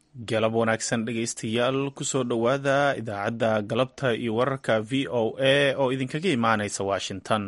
galab wanaagsan dhegaystayaal kusoo dhowaada idaacadda galabta iyo wararka v o a oo idinkaga imaanaysa washington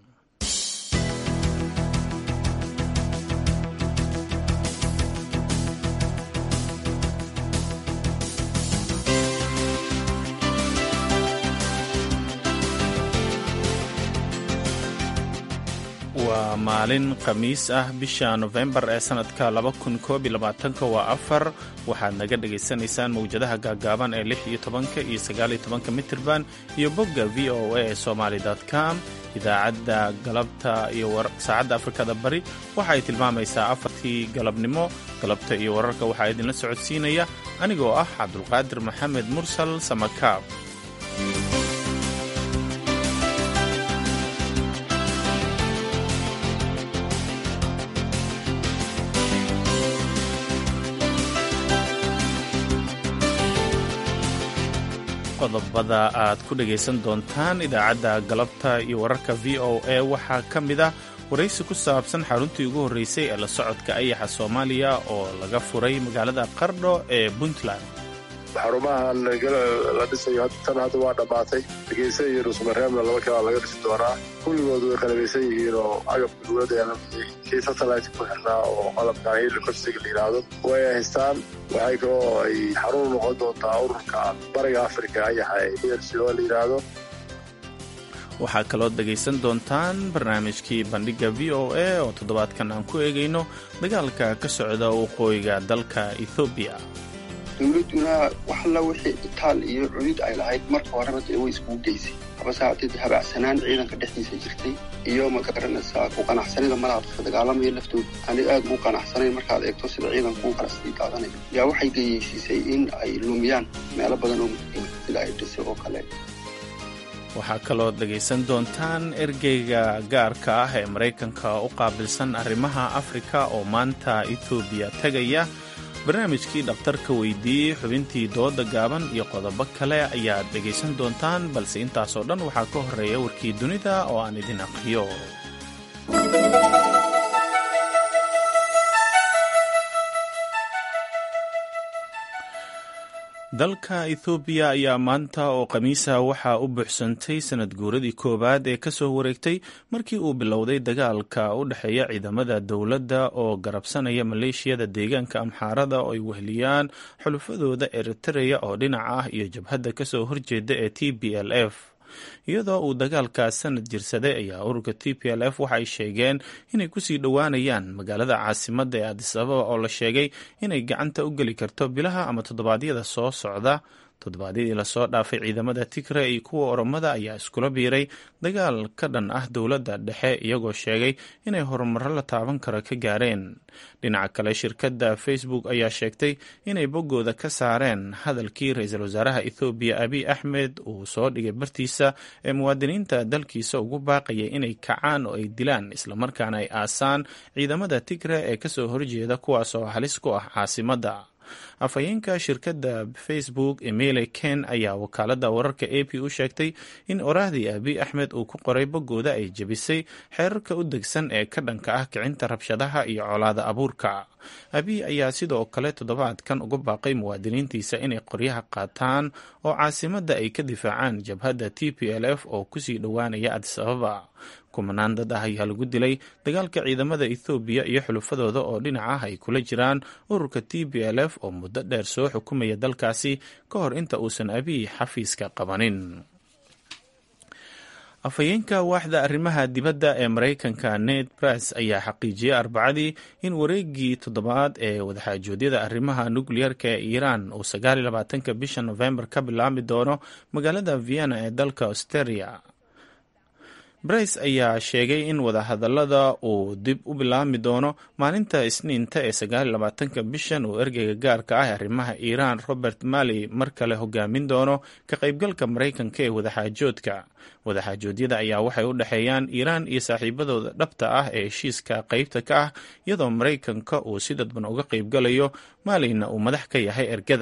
waa maalin khamiis ah bisha nofembar ee sannadka waa afar waxaad naga dhagaysanaysaan mawjadaha gaagaaban ee lix iyo tobanka iyo sagaaliyo tobanka mitirban iyo bogga v o a ee somaali com idaacadda galabta iyo saacadda afrikada bari waxa ay tilmaamaysaa afartii galabnimo galabta iyo wararka waxaa idinla socodsiinaya anigoo ah cabdulqaadir maxamed mursal samakaab qodobada aad ku dhegaysan doontaan idaacadda galabta iyo wararka v o a waxaa ka mid ah waraysi ku saabsan xaruntii ugu horreysay ee la socodka ayaxa soomaaliya oo laga furay magaalada qardho ee puntland xarumahan la dhisayo tan hadda waa dhammaatay hargeysa iyo dhuusmareebna laba kalaa laga dhisi doonaa kulligood way qalabaysan yihiin oo agabka dowladda kii satellite ku xirnaa oo qalabka helicopsiga la yidhaahdo way haystaan waxay kaloo ay xarun noqon doontaa ururka bariga africa ayaxa ee erc oo la yidhaahdo waxaa kaloo dhegaysan doontaan barnaamijkii bandhigga v o a oo toddobaadkan aan ku eegayno dagaalka ka socda waqooyiga dalka ethoobiya dowladduna wax alla wixii itaal iyo cudud ay lahayd marka horeba dee way iskugu geysay habase haddii habacsanaan ciidanka dhexdiisa jirtay iyo ma garanaysaa ku qanacsanida malaadka dagaalamaya laftooda aanay aad ugu qanacsanayn markaad eegto sida ciidanku u kala sii daadanayo yaa waxay geyeysiisay in ay lumiyaan meelo badan oo muhiima sida ay dhisay oo kale waxaa kaloo dhegaysan doontaan ergeyga gaarka ah ee maraykanka u qaabilsan arrimaha afrika oo maanta etoobiya tegaya barnaamijkii dhakhtarka weydiiyey xubintii dooda gaaban iyo qodobo kale ayaad dhegaysan doontaan balse intaasoo dhan waxaa ka horreeya warkii dunida oo aan idin aqriyo dalka ethoobiya ayaa maanta oo khamiisa waxaa u buuxsantay sanad guuradii koowaad ee kasoo wareegtay markii uu bilowday dagaalka u dhexeeya ciidamada dowladda oo garabsanaya maleeshiyada deegaanka amxaarada oo ay weheliyaan xulufadooda eritareya oo dhinac ah iyo jabhadda kasoo horjeeda ee t b l f iyadoo uu dagaalkaas sanad jirsaday ayaa ururka t p l f waxay sheegeen inay kusii dhowaanayaan magaalada caasimadda ee adis ababa oo la sheegay inay gacanta u geli karto bilaha ama toddobaadyada soo socda toddobaadyadii lasoo dhaafay ciidamada tigre iyo kuwa oromada ayaa iskula biiray dagaal ka dhan ah dowladda dhexe iyagoo sheegay inay horumaro la taaban karo ka gaareen dhinaca kale shirkadda facebook ayaa sheegtay inay boggooda ka saareen hadalkii ra-iisul wasaaraha ethoobiya abiy axmed uu soo dhigay bartiisa ee muwaadiniinta dalkiisa ugu baaqaya inay kacaan oo ay dilaan islamarkaana ay aasaan ciidamada tigre ee kasoo horjeeda kuwaasoo halis ku ah caasimadda afhayeenka shirkadda facebook emile ken ayaa wakaaladda wararka a p u sheegtay in oraahdii abiy axmed uu ku qoray boggooda ay jebisay xeerarka u degsan ee ka dhanka ah kicinta rabshadaha iyo colaada abuurka abiy ayaa sidoo kale toddobaadkan uga baaqay muwaadiniintiisa inay qoryaha qaataan oo caasimadda ay ka difaacaan jabhadda t p l f oo kusii dhowaanaya adis ababa kumanaan dad ah ayaa lagu dilay dagaalka ciidamada ethoobiya iyo xulufadooda oo dhinac ah ay kula jiraan ururka t b l f oo muddo dheer soo xukumaya dalkaasi ka hor inta uusan abiy xafiiska qabanin afhayeenka waaxda arrimaha dibadda ee maraykanka ned brice ayaa xaqiijiyey arbacadii in wareegii toddobaad ee wadaxaajoodyada arrimaha nukleyarka ee iiraan uu sagaaliyolabaatanka bisha nofembar ka bilaabmi doono magaalada vienna ee dalka australia brice ayaa sheegay in wadahadallada uu dib u bilaabmi doono maalinta isniinta ee sagaaliyolabaatanka bishan uu ergeyga gaarka ah ee arrimaha iiraan robert malley mar kale hogaamin doono ka qaybgalka maraykanka ee wadaxaajoodka wadaxaajoodyada ayaa waxay u dhexeeyaan iiraan iyo saaxiibadooda dhabta ah ee heshiiska qaybta ka ah iyadoo maraykanka uu si dadban uga qaybgalayo maaleyna uu madax ka yahay ergada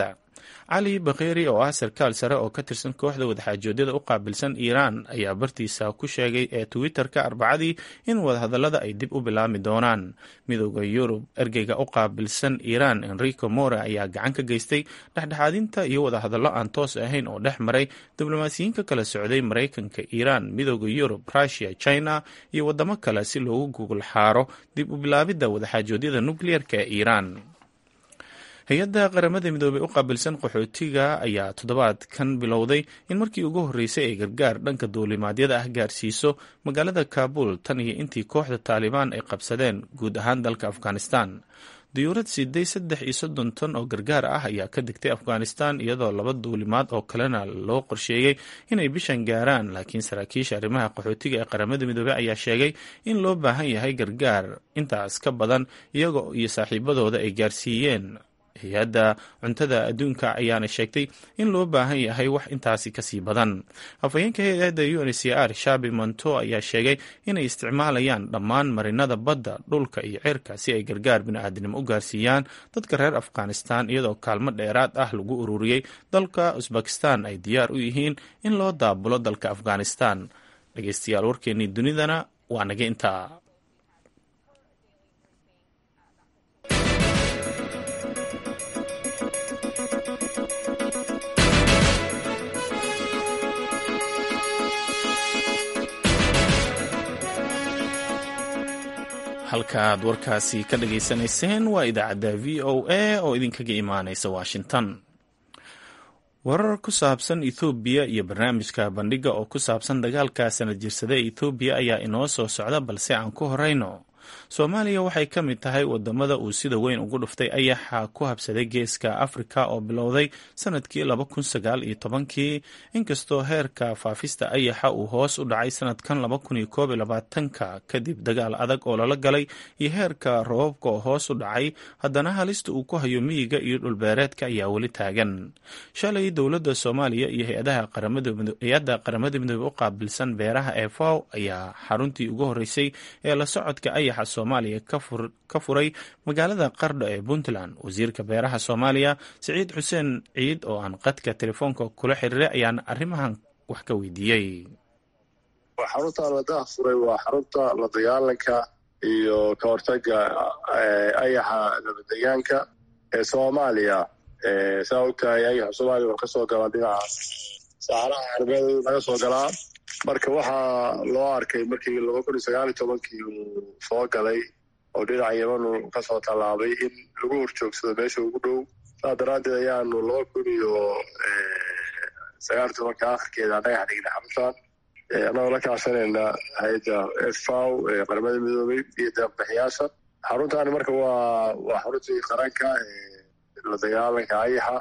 cali bakheeri oo ah sarkaal sare oo ka tirsan kooxda wadaxaajoodyada u qaabilsan iiraan ayaa bartiisa ku sheegay ee twitter-ka arbacadii in wadahadallada ay dib u bilaami doonaan midooda yurub ergeyga u qaabilsan iiraan enrico more ayaa gacan ka geystay dhexdhexaadinta iyo wadahadallo aan toos ahayn oo dhex maray diblomaasiyiin ka kala socday maraykanka iiraan midooda yurub rusia china iyo wadamo kale si loogu gugul xaaro dib u bilaabidda wadaxaajoodyada nukliyeerka ee iiraan hay-adda qaramada midoobey u qaabilsan qaxootiga ayaa toddobaadkan bilowday in markii ugu horreysay ay gargaar dhanka duulimaadyada ah gaarsiiso magaalada kaabul tan iyo intii kooxda taalibaan ay qabsadeen guud ahaan dalka afghanistan diyuurad siday saddex iyo soddon ton oo gargaar ah ayaa ka degtay afghanistan iyadoo laba duulimaad oo kalena loo qorsheeyey inay bishan gaaraan laakiin saraakiisha arrimaha qaxootiga ee qaramada midoobey ayaa sheegay in loo baahan yahay gargaar intaas ka badan iyagoo iyo saaxiibadooda ay gaarsiiyeen hay-adda cuntada adduunka ayaana sheegtay in loo baahan yahay wax intaasi kasii badan afhayeenka hay-adda u n c r shabi monto ayaa sheegay inay isticmaalayaan dhammaan marinada badda dhulka iyo ceerka si ay gargaar bini-aadnimo u gaarsiiyaan dadka reer afghanistan iyadoo kaalmo dheeraad ah lagu ururiyey dalka usbekistan ay diyaar u yihiin in loo daabulo dalka afghanistan dhegeystayaal warkeenii dunidana waa naga intaa halkaaad warkaasi ka dhageysanayseen waa idaacadda v o a oo idinkaga imaaneysa washington warar ku saabsan ethoobiya iyo barnaamijka bandhiga oo ku saabsan dagaalka sanad jirsada ee ethoobiya ayaa inoo soo socda balse aan ku horeyno soomaaliya waxay ka mid tahay wadamada uu sida weyn ugu dhuftay ayaxa ku habsaday geeska afrika oo bilowday sanadkii laba kun sagaal iyo tobankii inkastoo heerka faafista ayaxa uu hoos u dhacay sanadkan laba kun iyo koob iyo labaatanka kadib dagaal adag oo lala galay iyo heerka roobabka oo hoos u dhacay haddana halista uu ku hayo miyiga iyo dhulbeereedka ayaa weli taagan shalay dowladda soomaaliya iyo hay-adda qaramada midoobe u qaabilsan beeraha ee faw ayaa xaruntii ugu horeysay ee la socodka ayaxa soomaaliya ka furay magaalada qardho ee puntland wasiirka beeraha soomaaliya siciid xuseen ciid oo aan qadka telefoonka kula xiriiray ayaana arrimahan wax ka weydiiyey xarunta ladaha furay waa xarunta la dagaalanka iyo ka hortaga ayaxa nabadegaanka ee soomaaliya saa ogtahay ayaxa soomaaliya wuxuu kasoo galaa dhinaca saxaraha carbeed laga soo galaa marka waxaa loo arkay markii laba kun iyo sagaal iyo tobankii uu soo galay oo dhinaca yeman uu kasoo tallaabay in lagu horjoogsado meesha ugu dhow saas daraaddeed ayaanu laba kun iyo sagaal iyo tobanka akhirkeeda dhagax dhignay xaruntan annagoo la kaashanayna hay-adda faw ee qaramada midoobay iyo deeqbixiyaasha xaruntaani marka waa waa xaruntii qaranka la dagaalanka ayaxa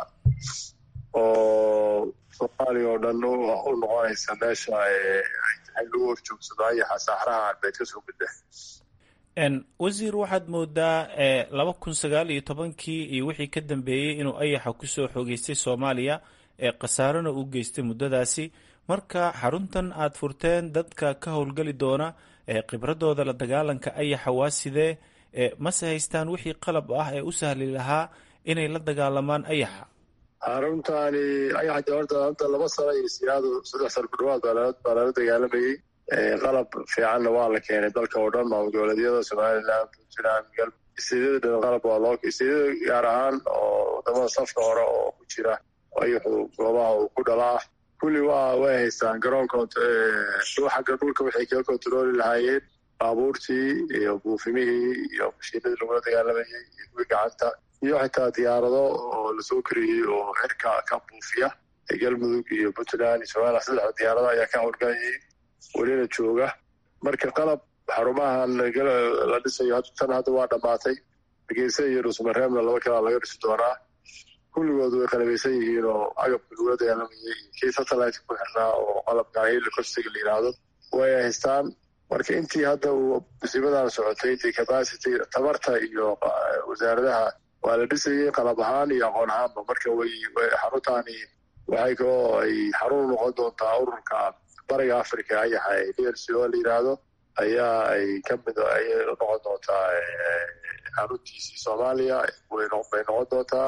oo soomaaliya oo dhan u noqonaysa meesha ay lagu horjoogsado ayaxa saxraha arbeed kasoo gudba wasiir waxaad moodaa laba kun sagaal iyo tobankii iyo wixii ka dambeeyey inuu ayaxa kusoo xoogeystay soomaaliya ee khasaarona u geystay muddadaasi marka xaruntan aad furteen dadka ka howlgeli doona ee khibradooda la dagaalanka ayaxa waa sidee mase haystaan wixii qalab ah ee u sahli lahaa inay la dagaalamaan ayaxa xaruntaani ayaxa de horta hadda laba sano iyo siyaado saddex sano ku dhawaad baa lala dagaalamayey qalab fiicanna waa la keenay dalka oo dhan maamul goboleedyada somaliland puntland isteedyada dhan qalab waa loo isteedyada gaar ahaan oo wadamada safka hore oo ku jira ayaxu goobaha uu ku dhalaa kulli waa way haystaan garoonka xagga dhulka waxay kaga kontarooli lahaayeen baabuurtii iyo buufimihii iyo mashiinadii lagula dagaalamayey iyo kuwii gacanta iyo xitaa diyaarado oo lasoo kariyey oo xirka ka buufiya galmudug iyo puntland iyo somaliland saddexda diyaarada ayaa ka howlgalayay welina jooga marka qalab xarumahan la dhisayo tan hadda waa dhammaatay hargeysa iyo dhuusmareebna laba kalaa laga dhisi doonaa kulligood way qalabaysan yihiin oo agabka lagula dagaalamayay kii satellite ku xirnaa oo qalabka helicopterga la yidhaahdo way haystaan marka intii hadda uu musiibadan socotay intii capacity tabarta iyo wasaaradaha waa la dhisayay qalab ahaan iyo aqoon ahaanba marka way xaruntaani waxay kaloo ay xarun noqon doontaa ururka bariga africa ayaxa ee d l c o la yidhaahdo ayaa ay ka mid ayay noqon doontaa xaruntiisii soomaaliya bay noqon doontaa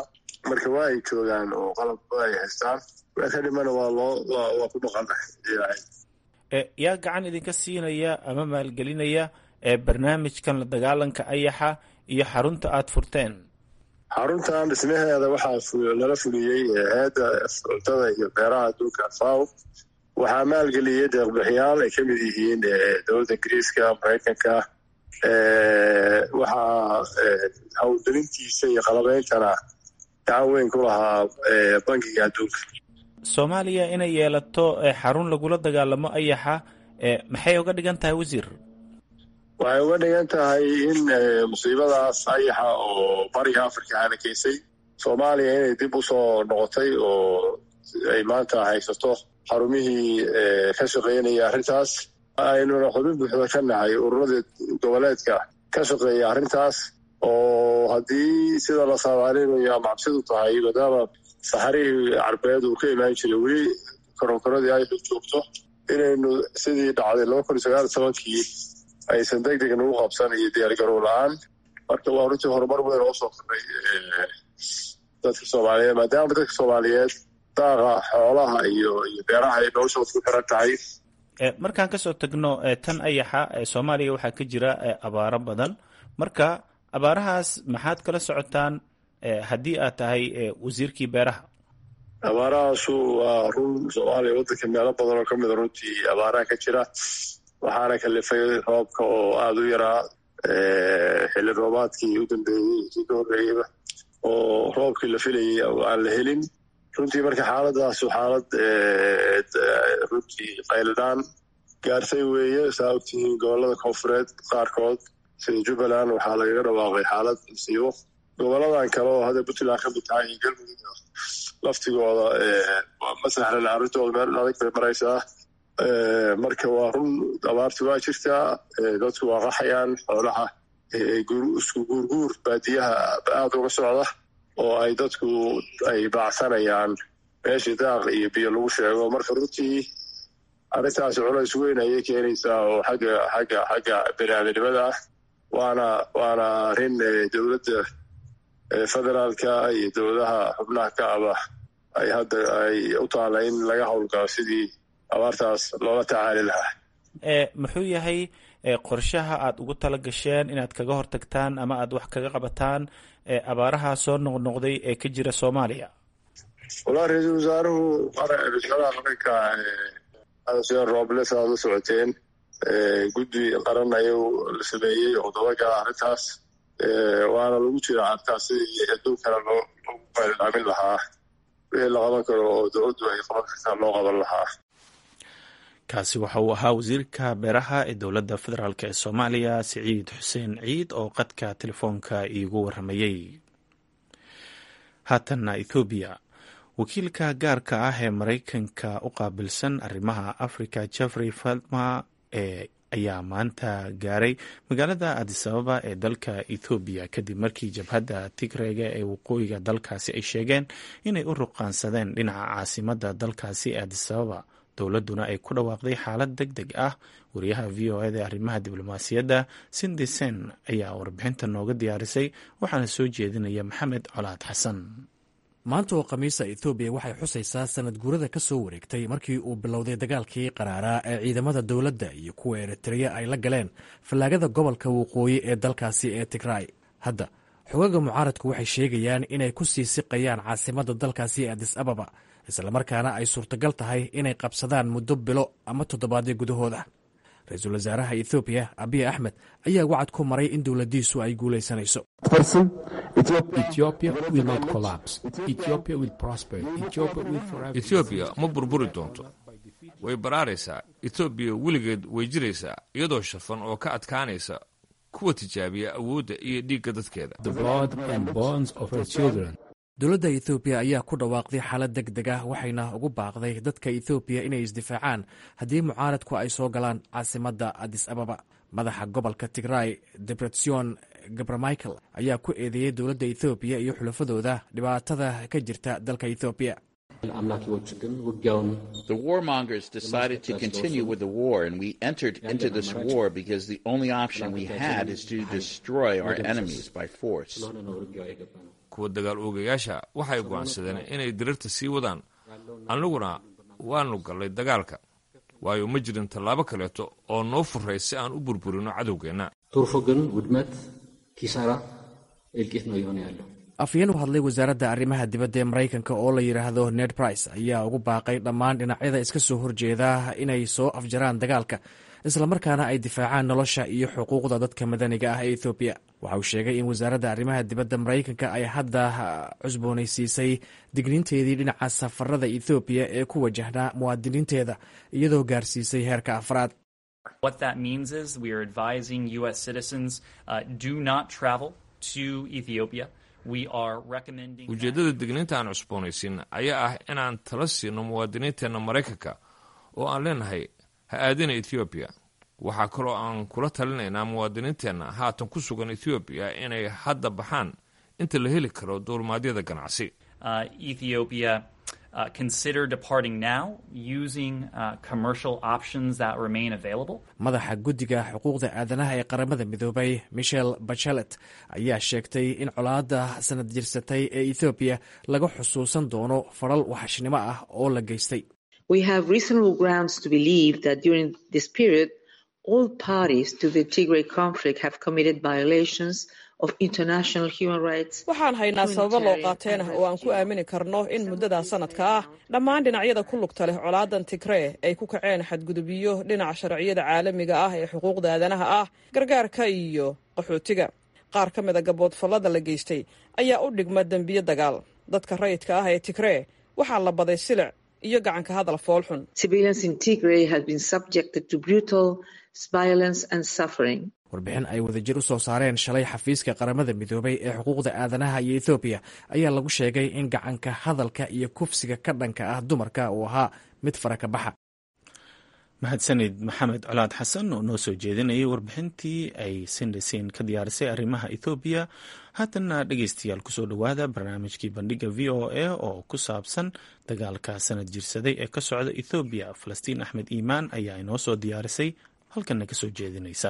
marka waa ay joogaan oo qalabba ay haystaan waa ka dhimana waa loo waa ku dhaqanahay yaa gacan idinka siinaya ama maalgelinaya barnaamijkan la dagaalanka ayaxa iyo xarunta aada furteen xaruntan dhismaheeda waxaa lala fuliyey hay-adda cuntada iyo beeraha adduunka faw waxaa maalgeliyey deeqbixiyaal ay ka mid yihiin dowladda ingiriiska maraykanka waxaa howlgelintiisa iyo qalabeyntana gacan weyn ku lahaa bankiga adduunka soomaaliya inay yeelato xarun lagula dagaalamo ayaxa maxay uga dhigan tahay wasiir waxay uga dhigan tahay in musiibadaas ayaxa oo bariga africa hanakeysay soomaaliya inay dib usoo noqotay oo ay maanta haysato xarumihii ka shaqeynaya arrintaas aynuna xubin buuxda ka nahay ururada goboleedka ka shaqeeya arrintaas oo haddii sida la saadaalinayo ama cabsidu tahay maadaama saxarihii carbeed uu ka imaan jiray weli koronkoradii ayaxu joogto inaynu sidii dhacday laba kun iyo sagaal iyo tobankii aysan deg deg nagu qabsan iyo diyaargarow la-aan marka waa runtii horumar weyn oo soo kordhay dadka soomaaliyeed maadaama dadka soomaaliyeed daaqa xoolaha iyo iyo beeraha ay noloshooda ku xiran tahay markaan kasoo tagno tan ayaxa soomaaliya waxaa ka jira abaaro badan marka abaarahaas maxaad kala socotaan haddii aad tahay wasiirkii beeraha abaarahaasu waa run soomaaliya waddanka meelo badan oo ka mida runtii abaaraha ka jira waxaana kalifay roobka oo aada u yaraa xilli roobaadkii u dambeeyey kii ka horreeyeyba oo roobkii la filayay aan la helin runtii marka xaaladaasu xaalad runtii qayladhaan gaartay weeye saa ogtihiin gobollada koonfureed qaarkood sida jubbaland waxaa lagaga dhawaaqay xaalad masiibo goboladan kale oo hadda puntland ka mid tahay iyo galmudug laftigooda ma sahlan arrintooda meel adag bay maraysaa marka waa run abaarti waa jirtaa dadku waa qaxayaan xoolaha isku guurguur baadiyaha aada uga socda oo ay dadku ay baacsanayaan meeshii daaq iyo biyo lagu sheego marka runtii arrintaasi culays weyn ayay keenaysaa oo xagga xagga xagga baniaadanimada ah waana waana arrin dowladda federaalka iyo dowladaha xubnaha ka aba ay hadda ay u taala in laga howlgalo sidii abaartaas loola tacaali lahaa muxuu yahay qorshaha aada ugu tala gasheen inaad kaga hortagtaan ama aada wax kaga qabataan abaaraha soo noqnoqday ee ka jira soomaaliya walahi ra-iisul wasaaruhu wasaaraha qaranka seen roobles aad la socoteen guddi qaran ayuu la sameeyey oo dabagala arrintaas waana lagu jira arrintaas sidii adduun kale loo loogu baylilaamin lahaa wixii la qaban karo oo dowladdu ay qaban kartaa loo qaban lahaa kaasi waxa uu ahaa wasiirka beeraha ee dowladda federaalk ee soomaaliya siciid xuseen ciid oo qadka telefoonka iigu waramayey haatanna ethoobiya wakiilka gaarka ah ee maraykanka u qaabilsan arrimaha africa jeffrey falma ee ayaa maanta gaaray magaalada adisababa ee dalka ethoobiya kadib markii jabhadda tigrega ee waqooyiga dalkaasi ay sheegeen inay u ruqaansadeen dhinaca caasimadda dalkaasi ee adisababa dowladduna ay ku dhawaaqday xaalad deg deg ah wariyaha v o eda arrimaha diblomaasiyadda sindi sen ayaa warbixinta nooga diyaarisay waxaana soo jeedinaya maxamed colaad xasan maanta oo khamiisa ethoobiya waxay xusaysaa sanad guurada ka soo wareegtay markii uu bilowday dagaalkii qaraaraa ee ciidamada dowladda iyo kuwa eritreya ay la galeen fallaagada gobolka waqooyi ee dalkaasi ee tigray hadda xogaga mucaaradku waxay sheegayaan inay ku sii siqayaan caasimadda dalkaasi ee adis ababa islamarkaana ay suurtagal tahay inay qabsadaan muddo bilo ama toddobaadyo gudahooda ra-iisul wasaaraha ethoobiya abiy axmed ayaa wacad ku maray in dowladdiisu ay guulaysanayso etoobiya ma burburi doonto way baraaraysaa etoobiya weligeed way jiraysaa iyadoo shafan oo ka adkaanaysa kuwa tijaabiya awoodda iyo dhiigga dadkeeda dowladda ethoobiya ayaa ku dhawaaqday xaalad deg deg ah waxayna ugu baaqday dadka ethoobiya inay isdifaacaan haddii mucaaradku ay soo galaan caasimadda adis ababa madaxa gobolka tigray debretsion gabramichael ayaa ku eedeeyey dowladda ethoobiya iyo xulafadooda dhibaatada ka jirta dalka ethoobiya The warmongers decided to continue with the war, and we entered into this war because the only option we had is to destroy our enemies by force. kuwa dagaal oogayaasha waxay go'aansadeen inay dirirta sii wadaan annaguna waannu gallay dagaalka waayo ma jirin tallaabo kaleeto oo noo furay si aan u burburino cadowgeenna ትርፉ ግን ውድመት፣ ኪሳራ፣ እልቂት ነው እየሆነ ያለው። afhayeen u hadlay wasaaradda arrimaha dibadda ee maraykanka oo la yidhaahdo ned price ayaa ugu baaqay dhammaan dhinacyada iska soo horjeeda inay soo afjaraan dagaalka islamarkaana ay difaacaan nolosha iyo xuquuqda dadka madaniga ah ee ethoobiya waxa uu sheegay in wasaaradda arrimaha dibadda maraykanka ay hadda cusboonaysiisay digniinteedii dhinaca safarada ethoobiya ee ku wajahnaa muwaadiniinteeda iyadoo gaarsiisay heerka afraad What that means is we are advising U.S. citizens uh, do not travel to Ethiopia. We are recommending. ujeeddada digniinta aan cusboonaysiin ayaa ah inaan tala siino muwaadiniinteenna maraykanka oo aan leenahay ha aadina ethoobiya waxaa kaloo aan kula talinaynaa muwaadiniinteenna haatan ku sugan ethoobiya inay hadda baxaan inta la heli karo duulmaadyada ganacsi uh, Ethiopia uh, consider departing now using uh, commercial options that remain available. madaxa guddiga xuquuqda aadanaha ee qaramada midoobay michel bachelet ayaa sheegtay in colaadda sanad jirsatay ee ethoobiya laga xusuusan doono faral waxashnimo ah oo la geystay We have reasonable grounds to believe that during this period, all parties to the Tigray conflict have committed violations of international human rights. waxaan haynaa sababo loo qaateen ah oo aan ku aamini karno in muddadaa sanadka ah dhammaan dhinacyada ku lugta leh colaadan tigree ay ku kaceen xadgudubyo dhinaca sharciyada caalamiga ah ee xuquuqda aadanaha ah gargaarka iyo qaxootiga qaar ka mida gaboodfallada la geystay ayaa u dhigma dembiyo dagaal dadka rayidka ah ee tigree waxaa la baday silic iyo gacanka hadal foolxun Civilians in Tigray have been subjected to brutal violence and suffering. warbixin ay wadajir u soo saareen shalay xafiiska qaramada midoobay ee xuquuqda aadanaha iyo ethoobiya ayaa lagu sheegay in gacanka hadalka iyo kufsiga ka dhanka ah dumarka uu ahaa mid faraka baxa mahadsanid maxamed colaad xasan oo noo soo jeedinayay warbixintii ay sindhasin ka diyaarisay arrimaha ethoobiya haatanna dhegeystayaal kusoo dhowaada barnaamijkii bandhiga v o a oo ku saabsan dagaalka sanad jirsaday ee ka socda ethoobiya falastiin axmed iimaan ayaa inoo soo diyaarisay halkanna kasoo jeedinaysa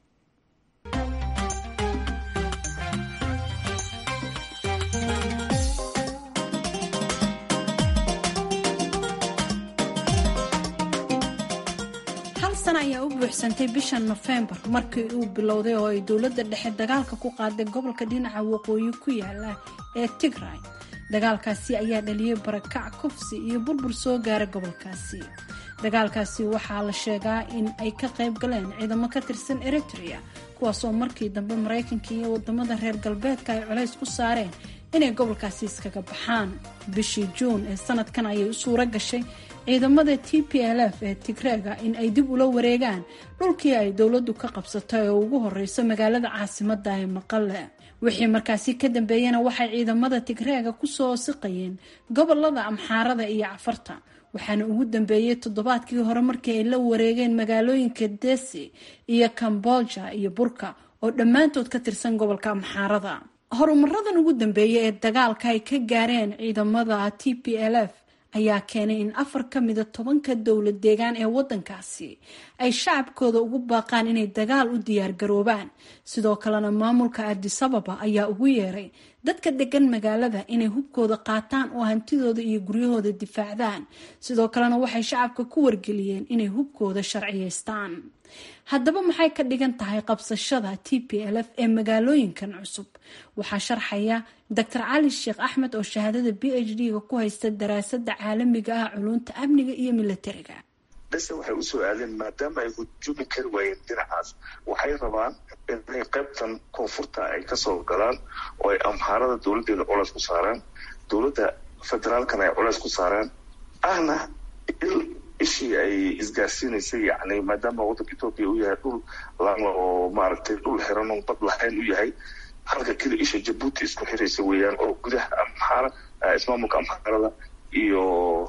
hal sana ayaa u buuxsantay bisha nofembar markii uu bilowday oo ay dowladda dhexe dagaalka ku qaaday gobolka dhinaca waqooyi ku yaala ee tigray dagaalkaasi ayaa dhaliyey barakac kufsi iyo burbur soo gaara gobolkaasi dagaalkaasi waxaa la sheegaa in ay ka qayb galeen ciidamo ka tirsan eritrea kuwaasoo markii dambe maraykanka iyo wadamada reer galbeedka ay colays ku saareen inay gobolkaasi iskaga baxaan bishii juun ee sanadkan ayay u suuro gashay ciidamada t p l f ee tigreega in ay dib ula wareegaan dhulkii ay dowladdu ka qabsatay oo ugu horeyso magaalada caasimada ee maqale wixii markaasi ka dambeeyana waxay ciidamada tigreega kusoo siqayeen gobolada amxaarada iyo cafarta waxaana ugu dambeeyey toddobaadkii hore markii ay la wareegeen magaalooyinka desi iyo kamboja iyo burka oo dhammaantood ka tirsan gobolka amxaarada horumaradan ugu dambeeyay ee dagaalka ay ka gaareen ciidamada t p l f ayaa keenay in afar ka mida tobanka dowlad deegaan ee wadankaasi ay shacabkooda ugu baaqaan inay dagaal u diyaargaroobaan sidoo kalena maamulka adisababa ayaa ugu yeeray dadka degan magaalada inay hubkooda qaataan oo hantidooda iyo guryahooda difaacdaan sidoo kalena waxay shacabka ku wargeliyeen inay hubkooda sharciyeystaan haddaba maxay ka dhigan tahay qabsashada t p l f ee magaalooyinkan cusub waxaa sharxaya dr cali sheekh axmed oo shahaadada b h d-ga ku haysta daraasada caalamiga ah culunta amniga iyo milatariga bese waxay usoo aadeen maadaama ay hujumi kari waayeen dhinacaas waxay rabaan inay qaybtan koonfurta ay kasoo galaan oo ay amhaarada dowladeeda culays ku saaraan dowladda federaalkana ay culays ku saaraan ahna il ishii ay isgaarsiinaysay yani maadaama waddanka etoobiya uu yahay dhul lama oo maaragtay dhul xiran oo bad lahayn u yahay halka keli isha jabuuti isku xiraysa weeyaan oo gudaha amxaara ismaamulka amxaarada iyo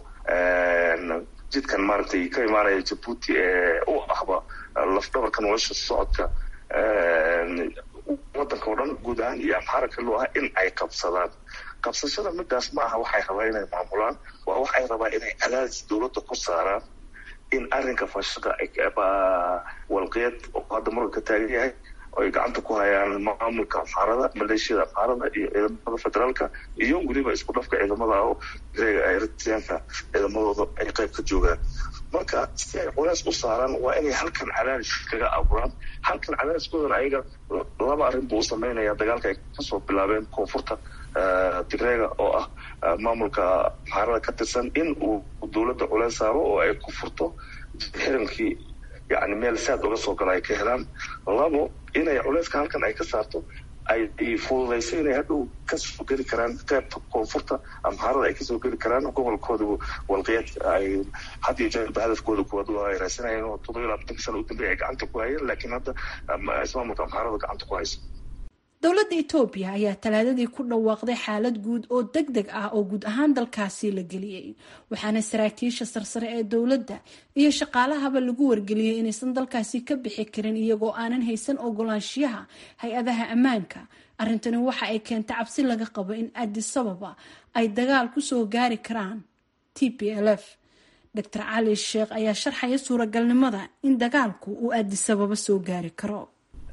jidkan maaragtay ka imaanaya jabuuti ee u ahba lafdhabarka nolosha socodka waddanka oo dhan guud ahaan iyo amxaara kaloo ah in ay qabsadaan qabsashada midaas ma aha waxay rabaa inay maamulaan waa waxay rabaa inay cadaadis dowladda ku saaraan in arrinka fashada walqeed oo hadda muranka taagan yahay ay gacanta ku hayaan maamulka amxaarada maleeshiyada amxaarada iyo ciidamada federaalka iyo weliba isku dhafka ciidamada oo reega eritreanka ciidamadooda ay qayb ka joogaan marka si ay culays u saaraan waa inay halkan cadaadis kaga abuuraan halkan cadaadiskoodan ayaga laba arrin buu u sameynaya dagaalka ay kasoo bilaabeen koonfurta tigreega oo ah maamulka amxaarada ka tirsan in uu dowladda culays saaro oo ay ku furto xirinkii yani meel saad uga soo gala ay ka helaan labo inay culeyska halkan ay ka saarto ay fududayso inay hadhow kasoo geli karaan qaybta koonfurta amxaarada ay kasoo geli karaan gobolkooda walqiyaad ay had iyo jeerba hadafkooda kuwaad ay raasanayeen oo toddoba iyo labaatanka sana u dambeeya ay gacanta ku hayeen laakiin hadda ismaamulka amxaarada gacanta ku hayso dowladda etoobiya ayaa talaadadii ku dhawaaqday xaalad guud oo deg deg ah oo guud ahaan dalkaasi la geliyey waxaana saraakiisha sarsare ee dowladda iyo shaqaalahaba lagu wargeliyey inaysan dalkaasi ka bixi karin iyagoo aanan haysan ogolaanshiyaha hay-adaha ammaanka arrintani waxa ay keentay cabsi laga qabo in adisababa ay dagaal kusoo gaari karaan t p l f doctor cali sheekh ayaa sharxaya suuragalnimada in dagaalku uu adisababa soo gaari karo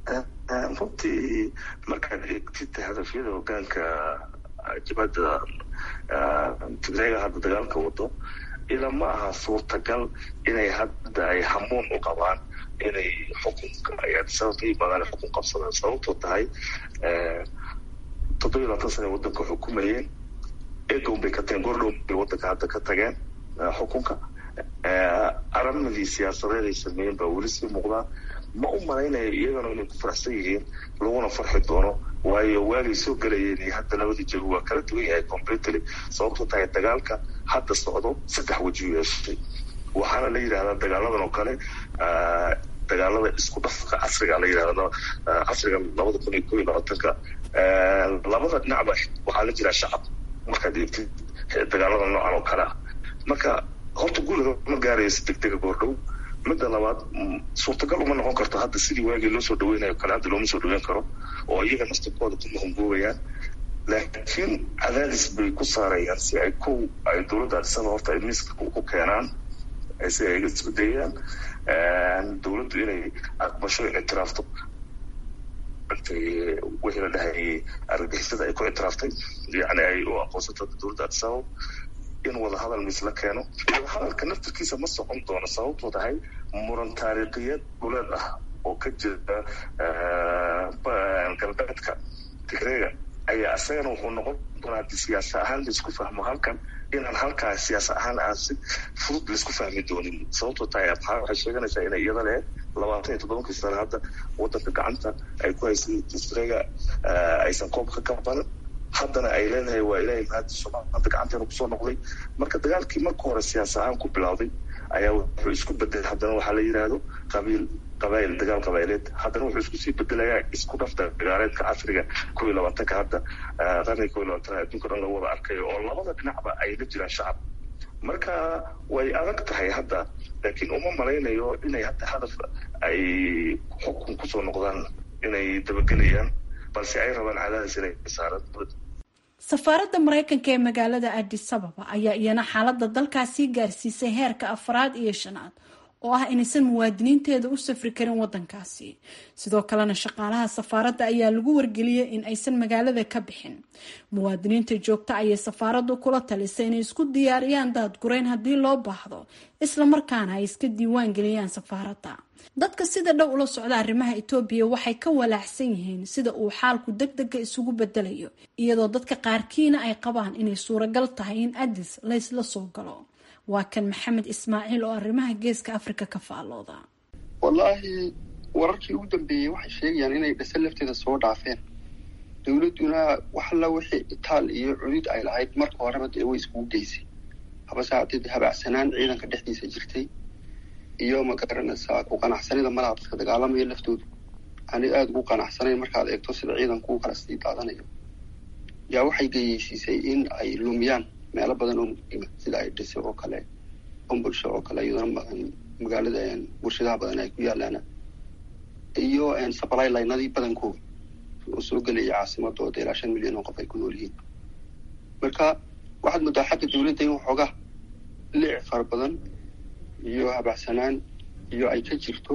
runtii markaad eegtid hadafyada hogaanka jabhadda tigreega hadda dagaalka wado ila ma aha suurtagal inay hadda ay hamuun u qabaan inay xukunka ay adisaba ka yimaadaan xukun qabsadaan sababtoo tahay toddoba iyo labaatan sana wadanka xukumayeen egown bay ka tageen gordhow bay wadanka hadda ka tageen xukunka aramadii siyaasadeed ay sameeyeen baa weli sii muuqdaa ma u malaynayo iyagana inay ku faraxsan yihiin laguna farxi doono waayo waagay soo gelayeen iyo hadda labadii jago waa kala duwan yahay completely sababtoo tahay dagaalka hadda socdo saddex wajiu yeeshay waxaana la yidhahdaa dagaaladan oo kale dagaalada isku dhafka casriga la yidhahda casriga labada kun iyo ko iyo labaatanka labada dhinacba waxaa la jiraa shacab markaad eegtid dagaalada noocan oo kale ah marka horta guriga ma gaarayo si deg dega goordhow midda labaad suurtagal uma noqon karto hadda sidii waagii loo soo dhaweynayo kale hadda looma soo dhaweyn karo oo iyaga naftirkooda ku mahungoobayaan laakiin cadaadis bay ku saarayaan si ay kow ay dowladda adisaba horta ay miiska ku keenaan si ay isku dayaan dowladdu inay aqbasho in ictiraafto wixii la dhahayay argagixisada ay ku ictiraaftay yani ay u aqoonsato dowladda adisaba in wadahadal mis la keeno wadahadalka naftirkiisa ma socon doono sababtoo tahay muran taariikhiyeed dhuleed ah oo ka jira galbeedka tigreega ayaa isagana wuxuu noqon doonaa hadii siyaasa ahaan laisku fahmo halkan inaan halkaa siyaasa ahaan aan si fudud laisku fahmi doonin sababtoo tahay abxaa waxay sheeganaysaa inay iyada lehed labaatan iyo toddobankii sano hadda wadanka gacanta ay ku haysay tigreega aysan koobka ka badan haddana ay leedahay waa ilaahay mahadiiso maanta gacanteena kusoo noqday marka dagaalkii marka hore siyaas ahaan ku bilowday ayaa wuxuu isku bedelay haddana waxaa la yidhaahdo qabiil qabaayil dagaal qabaayileed haddana wuxuu isku sii bedelayaa isku dhafta dagaaleedka casriga kow iyo labaatanka hadda qarniga kow iyo labaatanaad adduunka dhan lagu wada arkayo oo labada dhinacba ay la jiraan shacab marka way adag tahay hadda laakiin uma malaynayo inay hadda hadaf ay xukun kusoo noqdaan inay dabagelayaan balse ay rabaan cadaadis inay saaraan safaaradda maraykanka ee magaalada adis ababa ayaa iyana xaaladda dalkaasii gaarsiisay heerka afraad iyo shanaad oo ah inaysan muwaadiniinteeda u safri karin wadankaasi sidoo kalena shaqaalaha safaaradda ayaa lagu wargeliyey in aysan magaalada ka bixin muwaadiniinta joogta ayay safaaraddu kula talisay inay isku diyaariyaan daadgurayn haddii loo baahdo islamarkaana ay iska diiwaan geliyaan safaaradda dadka sida dhow ula socda arrimaha etoobiya waxay ka walaacsan yihiin sida uu xaalku deg dega isugu bedelayo iyadoo dadka qaarkiina ay qabaan inay suuragal tahay in adis laysla soo galo waa kan maxamed ismaaciil oo arrimaha geeska afrika ka faallooda wallaahi wararkii ugu dambeeyey waxay sheegayaan inay dhase lafteeda soo dhaafeen dowladduna wax alla wixii itaal iyo cudud ay lahayd marka horeba dee way iskugu geysay habase haddii habacsanaan ciidanka dhexdiisa jirtay iyo ma garanaysaa ku qanacsanida malaha dadka dagaalamaya laftoodu aanay aada ugu qanacsanayn markaad eegto sida ciidanku u kala sii daadanayo yaa waxay geyeysiisay in ay lumiyaan meelo badan oo muhiima sida ay dhise oo kale ombulsho oo kale iyadana magaalada warshadaha badan ay ku yaalaan iyo supply linadii badankooda oo soo gelaya caasimadooda ilaa shan milyan oo qof ay ku nool yihiin marka waxaad moodaa xagga dowladda in waxoogaa liic fara badan iyo habacsanaan iyo ay ka jirto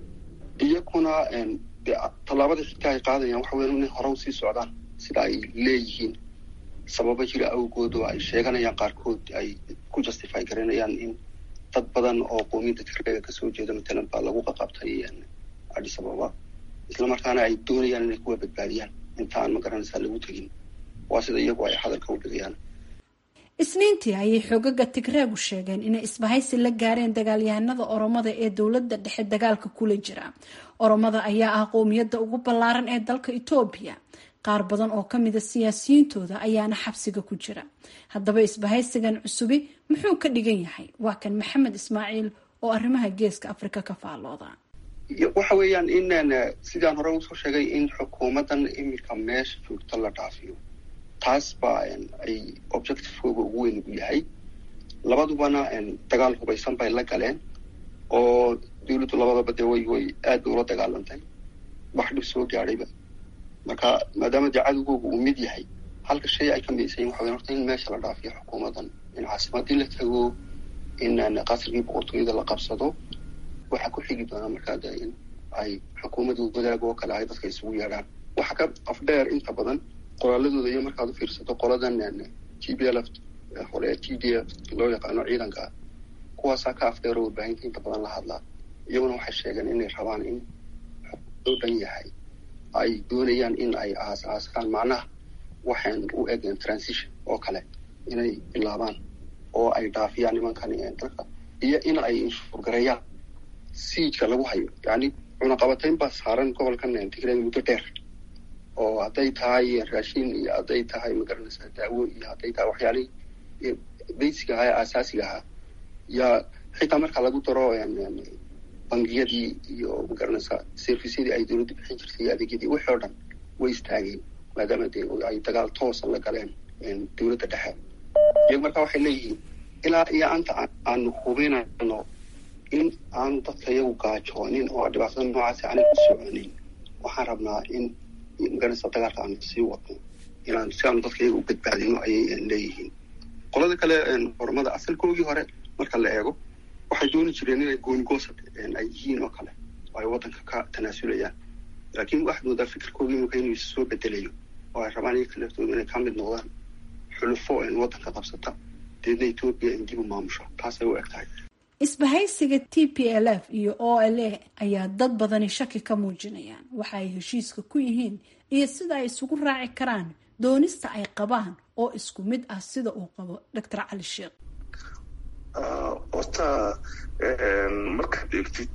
iyakuna de tallaabada xigta ay qaadayaan waxa weya inay hore usii socdaan sida ay leeyihiin sababo jira awgood oo ay sheeganayaan qaarkood ay ku justify garanayaan in dad badan oo qoomiyadda tigreega kasoo jeeda matalan baa lagu qaqabtay adis ababa islamarkaana ay doonayaan inay kuwa badbaadiyaan inta aan magaranaysaa lagu tegin waa sida iyagu ay hadalka u dhigayaan isniintii ayay xoogaga tigreegu sheegeen inay isbahaysi la gaareen dagaalyahanada oromada ee dowladda dhexe dagaalka kula jira oromada ayaa ah qowmiyadda ugu ballaaran ee dalka etoobiya qaar badan oo kamida siyaasiyiintooda ayaana xabsiga ku jira haddaba isbahaysigan cusubi muxuu ka dhigan yahay waa kan maxamed ismaaciil oo arrimaha geeska afrika ka faallooda waxa weeyaan in sidaan hore usoo sheegay in xukuumaddan iminka meesha joogta la dhaafiyo taas baa ay objectivekooga ugu weyn ugu yahay labadubana dagaal hubaysan bay la galeen oo dawladdu labadaba dee way way aad bay ula dagaalantay wax dhib soo gaadhayba marka maadaama dee cadowgooga uu mid yahay halka shay ay ka midaysayin waxa weyan horta in meesha la dhaafiyo xukuumaddan in caasimadii la tago in qasrigii boqortooyada la qabsado waxaa ku xigi doonaa markaa de in ay xukuumadda wadaag oo kale ay dadka isugu yeedhaan waxa ka afdheer inta badan qoraaladooda iyo markaad u fiirsato qoladan t b l f hore t d f loo yaqaano ciidanka kuwaasaa ka afdheer oo warbaahinta inta badan la hadlaa iyaguna waxay sheegeen inay rabaan in loo dhan yahay ay doonayaan in ay aas aaskaan macnaha waxaan u egeen transition oo kale inay bilaabaan oo ay dhaafiyaan nimankan dalka iyo in ay inshuurgareeyaan siijka lagu hayo yani cunaqabatayn baa saaran gobolkan tigreega muddo dheer oo hadday tahay raashin iyo hadday tahay magaranaysaa daawo iyo hadday tahay waxyaalihii basic ahaa ee aasaasiga ahaa yaa xitaa marka lagu daro bangiyadii iyo magaranaysaa servisyadii ay dowladda bixin jirtay iyo adeegyadii wixii oo dhan way istaageen maadaama dee ay dagaal toosa la galeen dowladda dhexe iyagu marka waxay leeyihiin ilaa iyo anta aanu hubinayno in aanu dadka iyagu gaajoonin oo dhibaatada noocaasi aanay ku soconin waxaan rabnaa in magaranaysa dagaalka aanu sii wadno inaan si aanu dadka iyaga u badbaadino ayay leeyihiin qolada kale horumada asalkoogii hore marka la eego waxay dooni jireen inay goonigoosad ay yihiin oo kale oo ay waddanka ka tanaasulayaan laakiin waxaad moodaa fikirkoogii imika inuu is soo bedelayo oo ay rabaan iyaga laftooda inay ka mid noqdaan xulufo waddanka qabsata deedna etoobiya in dib u maamusho taasay u eg tahay isbahaysiga t p l f iyo o l a ayaa dad badani shaki ka muujinayaan waxa ay heshiiska ku yihiin iyo sida ay isugu raaci karaan doonista ay qabaan oo isku mid ah sida uu qabo doctor cali sheekh horta markaad eegtid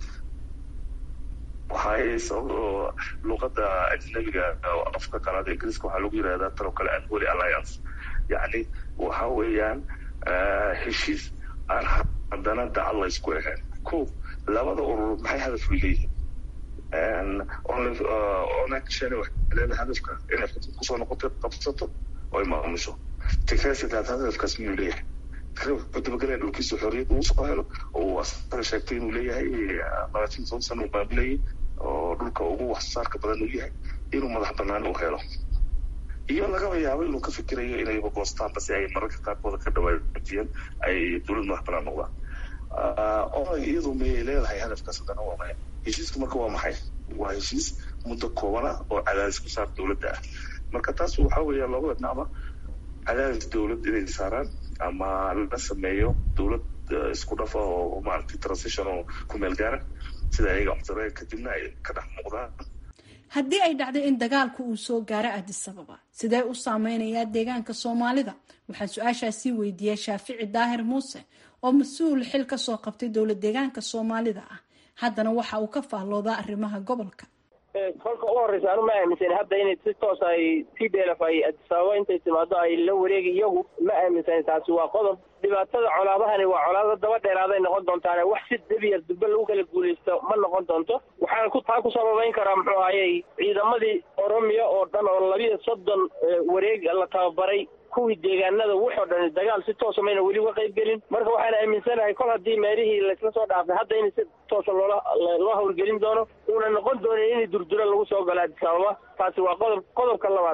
waxay sabab luqada ajnabiga afka kalaad ingiriiska waxaa lagu yirahdaa tan oo kale unholy alliance yacni waxa weeyaan heshiis aan haddana dacad la isku ahayn ko labada urur maxay hadaf u leeyihiin onakshane waxay leedahay hadafka inay kusoo noqoto qabsato oo ay maamusho tigresidaad hadafkaas miyuu leeyahay wuxuu dabagelaya dhulkiisa xorriyad uu soo helo oo uu asaga sheegtay inuu leeyahay labaatan toban sano uu baabilayay oo dhulka ugu waxsaarka badan uu yahay inuu madax banaan u helo iyo lagaba yaabo inuu ka fikirayo inayba goostaanba si ay mararka qaarkooda ka dhawaajiyeen ay dowlad madax banaan noqdaan oo iyadu mayay leedahay hadafkaas haddana waa maya heshiiska marka waa maxay waa heshiis muddo koobana oo cadaadis ku saar dowladda ah marka taas waxaa weeya labada dhinacba cadaadis dowlad inay saaraan ama la sameeyo dowlad isku dhafa oo maaragtay transition oo ku meel gaara sida ayaga codsadeen kadibna ay ka dhex muuqdaan haddii ay dhacdo in dagaalku uu soo gaaro addis ababa sidee u saameynayaa deegaanka soomaalida waxaan su-aashaasii weydiiyey shaafici daahir muuse oo mas-uul xil ka soo qabtay dowlad deegaanka soomaalida ah haddana waxa uu ka faalloodaa arrimaha gobolka kolka u horreysa anu ma aaminsan hadda inay si toos ay t d lf ay addis ababa intay timaado ay la wareegi iyagu ma aaminsan taasi waa qodob dhibaatada colaadahani waa colaado daba dheeraaday noqon doontaane wax si debiyar dubbe lagu kala guulaysto ma noqon doonto waxaan ku taa ku sababayn karaa muxuu ahayey ciidamadii oromiya oo dhan oo labiyo soddon wareeg la tababaray kuwii deegaanada wuxoo dhan dagaal si toosa mayna weli uga qayb gelin marka waxaan aaminsanahay kol haddii meelihii laysla soo dhaafay hadda in si toosa loola loo hawlgelin doono uuna noqon doonin in durdura lagu soo galo addis ababa taasi waa qodob qodobka labaad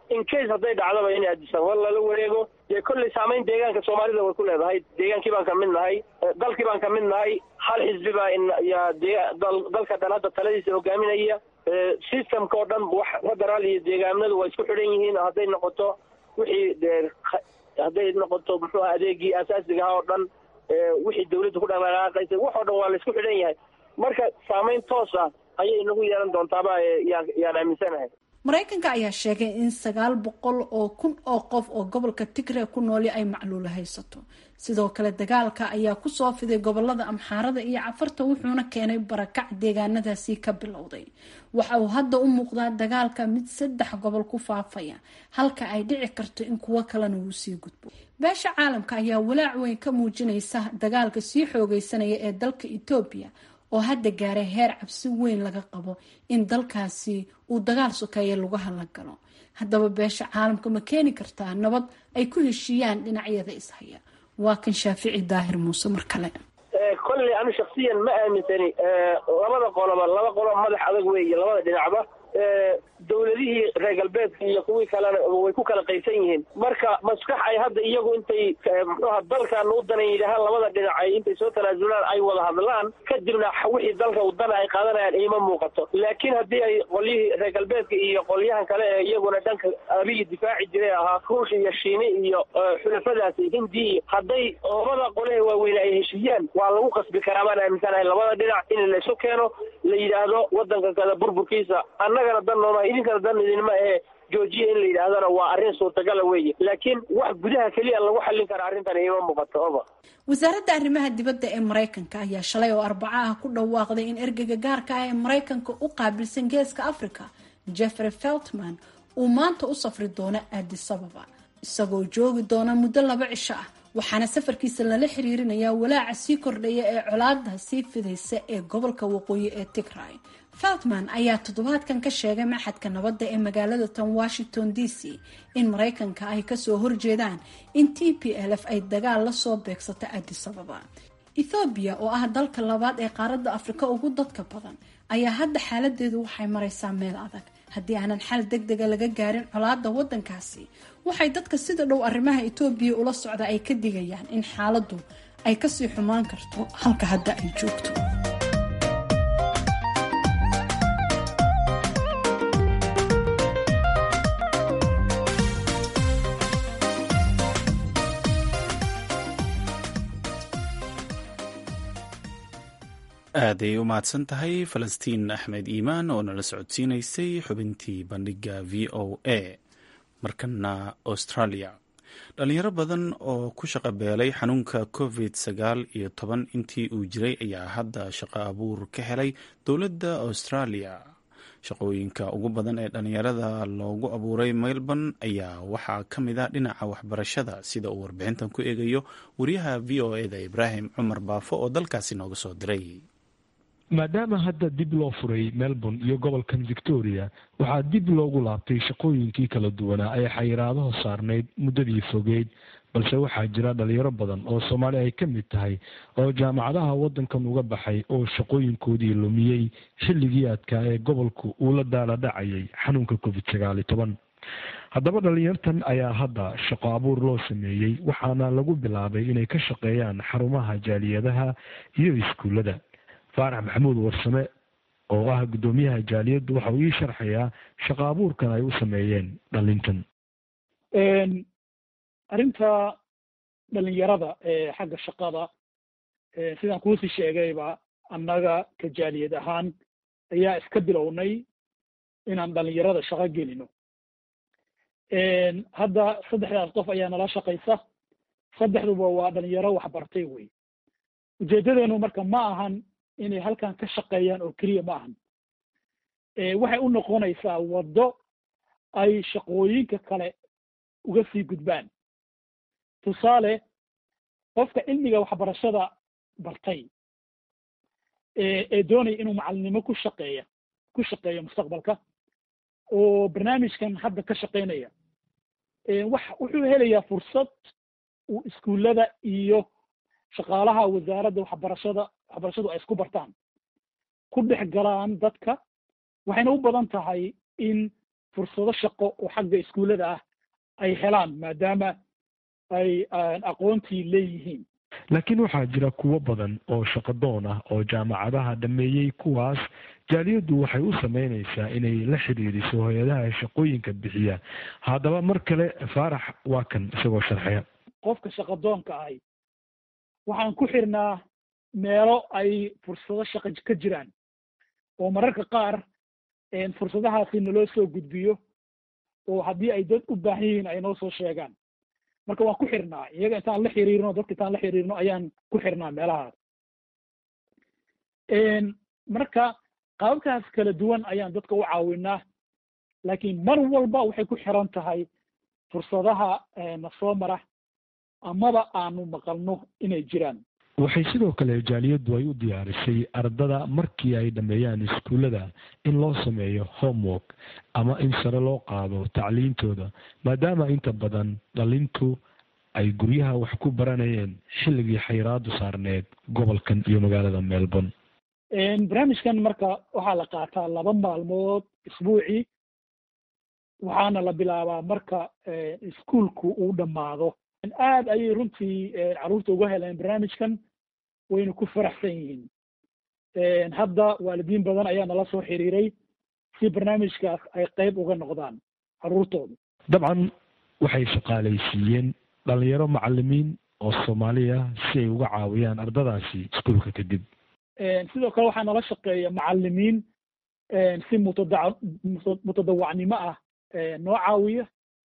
in case hadday dhacdaba in addis ababa lala wareego dee kolley saamayn deegaanka soomaalida way ku leedahay deegaankii baan ka mid nahay dalkii baan ka mid nahay hal xisbi baa yaa dee dalka dhan hadda taladiisa hogaaminaya systemka oo dhan wax federaal iyo deegaanadu waa isku xidhan yihiin hadday noqoto wixii dee hadday noqoto muxuu aha adeegii asaasiga aha oo dhan wixii dawladda ku dhaqdhaqaaqaysay wax oo dhan waa la isku xidhan yahay marka saamayn toos ah ayay nagu yeelan doontaaba yaan yaan aaminsanahay maraykanka ayaa sheegay in sagaal boqol oo kun oo qof oo gobolka tigre ku nooli ay macluula haysato sidoo kale dagaalka ayaa kusoo fiday gobolada amxaarada iyo cafarta wuxuuna keenay barakac deegaanadaasi ka bilowday waxa uu hadda u muuqdaa dagaalka mid saddex gobol ku faafaya halka ay dhici karto in kuwo kalena uu sii gudbo beesha caalamka ayaa walaac weyn ka muujinaysa dagaalka sii xoogeysanaya ee dalka etoobiya oo hadda gaaray heer cabsi weyn laga qabo in dalkaasi uu dagaal sokeeye lagu hadla galo haddaba beesha caalamka ma keeni kartaa nabad ay ku heshiiyaan dhinacyada ishaya waa kan shaafici daahir muuse mar kale kolley anu shaksiyan ma aaminsani labada qoloba laba qoloba madax adag weeye labada dhinacba dawladihii reer galbeedka iyo kuwii kalena way ku kala qaysan yihiin marka maskax ay hadda iyagu intay muxuuha dalkan u danan yidhaahaan labada dhinac ay intay soo tanaasulaan ay wada hadlaan kadibna wixii dalka udana ay qaadanayaan iima muuqato laakiin haddii ay qolyihii reer galbeedka iyo qolyahan kale ee iyaguna dhanka abiyi difaaci jiray ahaa ruush iyo shiine iyo xulafadaasi hindi iyo hadday labada qole waaweyne ay heshiiyaan waa lagu qasbi karaa baan aaminsanahay labada dhinac in la isu keeno la yidhaahdo wadanka kada burburkiisa annagana dan nooma idinkana dan idinma ahe joojiya in la yidhaahdana waa arrin suurtagala weeye laakiin wax gudaha keliya lagu xallin kara arrintan iima muuqato oba wasaaradda arrimaha dibadda ee maraykanka ayaa shalay oo arbaco ah ku dhawaaqday in ergeyga gaarka ah ee maraykanka u qaabilsan geeska africa jeffrey feltman uu maanta u safri doono addis ababa isagoo joogi doona muddo laba cisho ah waxaana safarkiisa lala xiriirinayaa walaaca sii kordhaya ee colaada sii fidaysa ee gobolka waqooyi ee tigray feltman ayaa toddobaadkan ka sheegay maxadka nabadda ee magaalada tan washington d c in maraykanka ay kasoo horjeedaan in t p l f ay dagaal lasoo beegsato addis ababa ethoobiya oo ah dalka labaad ee qaaradda afrika ugu dadka badan ayaa hadda xaaladeedu waxay maraysaa meel adag haddii aanan xal deg dega laga gaarin colaada wadankaasi waxay dadka sida dhow arrimaha etoobiya ula socda ay ka digayaan in xaaladdu ay kasii xumaan karto halka hadda ay joogto aaday u mahadsan tahay falastiin axmed iimaan oo nala socodsiinaysay xubintii bandhiga v o a markana australia dhalinyaro badan oo ku shaqo beelay xanuunka covid sagaal iyo toban intii uu jiray ayaa hadda shaqo abuur ka helay dowladda australia shaqooyinka ugu badan ee dhalinyarada loogu abuuray melbourne ayaa waxaa ka mid a dhinaca waxbarashada sida uu warbixintan ku eegayo wariyaha v o eda ibraahim cumar baafo oo dalkaasi nooga soo diray maadaama hadda dib loo furay melbourne iyo gobolkan victoria waxaa dib loogu laabtay shaqooyinkii kala duwanaa ee xayiraadaha saarnayd muddadii fogeyd balse waxaa jira dhalinyaro badan oo soomaali ay ka mid tahay oo jaamacadaha waddankan uga baxay oo shaqooyinkoodii lumiyey xilligii adkaa ee gobolku uu la daaladhacayay xanuunka covid sagaal iyo toban haddaba dhalinyartan ayaa hadda shaqo abuur loo sameeyey waxaana lagu bilaabay inay ka shaqeeyaan xarumaha jaaliyadaha iyo iskuullada faarax maxamuud warsame oo ah guddoomiyaha jaaliyaddu waxa uu ii sharxayaa shaqo abuurkan ay u sameeyeen dhalintan arrinta dhalinyarada ee xagga shaqada sidaan kuusii sheegayba annaga ka jaaliyad ahaan ayaa iska bilownay inaan dhalinyarada shaqo gelino hadda saddexdaas qof ayaa nala shaqaysa saddexduba waa dhalinyaro waxbartay wey ujeedadeenu marka ma ahan inay halkan ka shaqeeyaan oo keliya ma ahan waxay u noqonaysaa waddo ay shaqooyinka kale uga sii gudbaan tusaale qofka cilmiga waxbarashada bartay ee doonaya inuu macalinimo ku shaqeeya ku shaqeeyo mustaqbalka oo barnaamijkan hadda ka shaqeynaya wax wuxuu helayaa fursad uu iskuullada iyo shaqaalaha wasaaradda waxbarashada waxbarashadu ay isku bartaan ku dhex galaan dadka waxayna u badan tahay in fursado shaqo oo xagga iskuullada ah ay helaan maadaama ay aqoontii leeyihiin laakiin waxaa jira kuwo badan oo shaqadoon ah oo jaamacadaha dhameeyey kuwaas jaaliyaddu waxay u sameynaysaa inay la xiriiriso hay-adaha shaqooyinka bixiya haddaba mar kale faarax waa kan isagoo sharxeya qofka shaqadoonka ahi waxaan ku xirnaa meelo ay fursado shaqo ka jiraan oo mararka qaar fursadahaasi naloo soo gudbiyo oo haddii ay dad u baahan yihiin ay noo soo sheegaan marka waan ku xirnaa iyaga intaan la xiriirno dadka intaan la xiriirno ayaan ku xirnaa meelahaas marka qaababkaas kala duwan ayaan dadka u caawinaa laakiin mar walba waxay ku xiran tahay fursadaha na soo mara amaba aanu maqalno inay jiraan waxay sidoo kale jaaliyaddu ay u diyaarisay ardada markii ay dhammeeyaan iskuullada in loo sameeyo homework ama in sare loo qaado tacliintooda maadaama inta badan dhalintu ay guryaha wax ku baranayeen xilligii xayiraadu saarneed gobolkan iyo magaalada melbourne barnaamijkan marka waxaa la qaataa laba maalmood isbuucii waxaana la bilaabaa marka iskuolku uu dhammaado aad ayay runtii carruurta uga heleen barnaamijkan wayna ku faraxsan yihiin hadda waalidiin badan ayaa nala soo xiriiray si barnaamijkaas ay qayb uga noqdaan carruurtooda dabcan waxay shaqaalaysiiyeen dhalinyaro macalimiin oo soomaaliya si ay uga caawiyaan ardadaasi iskuolka kadib sidoo kale waxaa nala shaqeeya macalimiin si mutada mutadawacnimo ah noo caawiya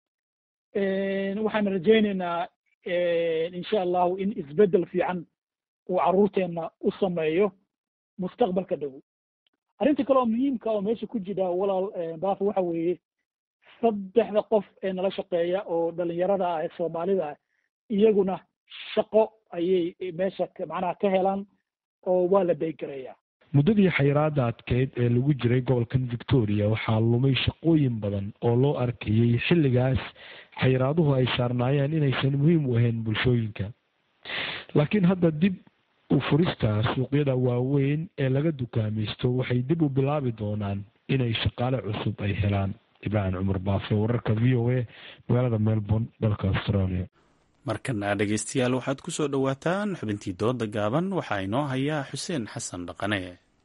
waxaan rajaynaynaa insha allahu in isbeddel fiican uu carruurteenna u sameeyo mustaqbalka dhow arrinta kale oo muhiimka oo meesha ku jira walaal baafo waxa weeye saddexda qof ee nala shaqeeya oo dhalinyarada ah ee soomaalida ah iyaguna shaqo ayay meesha macnaha ka helaan oo waa la beygarayaa muddadii xayiraada adkeyd ee lagu jiray gobolkan victoria waxaa lumay shaqooyin badan oo loo arkayey xilligaas xayiraaduhu ay saarnaayeen inaysan muhiim u ahayn bulshooyinka laakiin hadda dib u furista suuqyada waaweyn ee laga dukaamaysto waxay dib u bilaabi doonaan inay shaqaale cusub ay helaan ibraahim cumar baafe wararka v o a magaalada melbourne dalka australia markana dhegeystayaal waxaad ku soo dhowaataan xubintii dooda gaaban waxaa inoo hayaa xuseen xasan dhaqane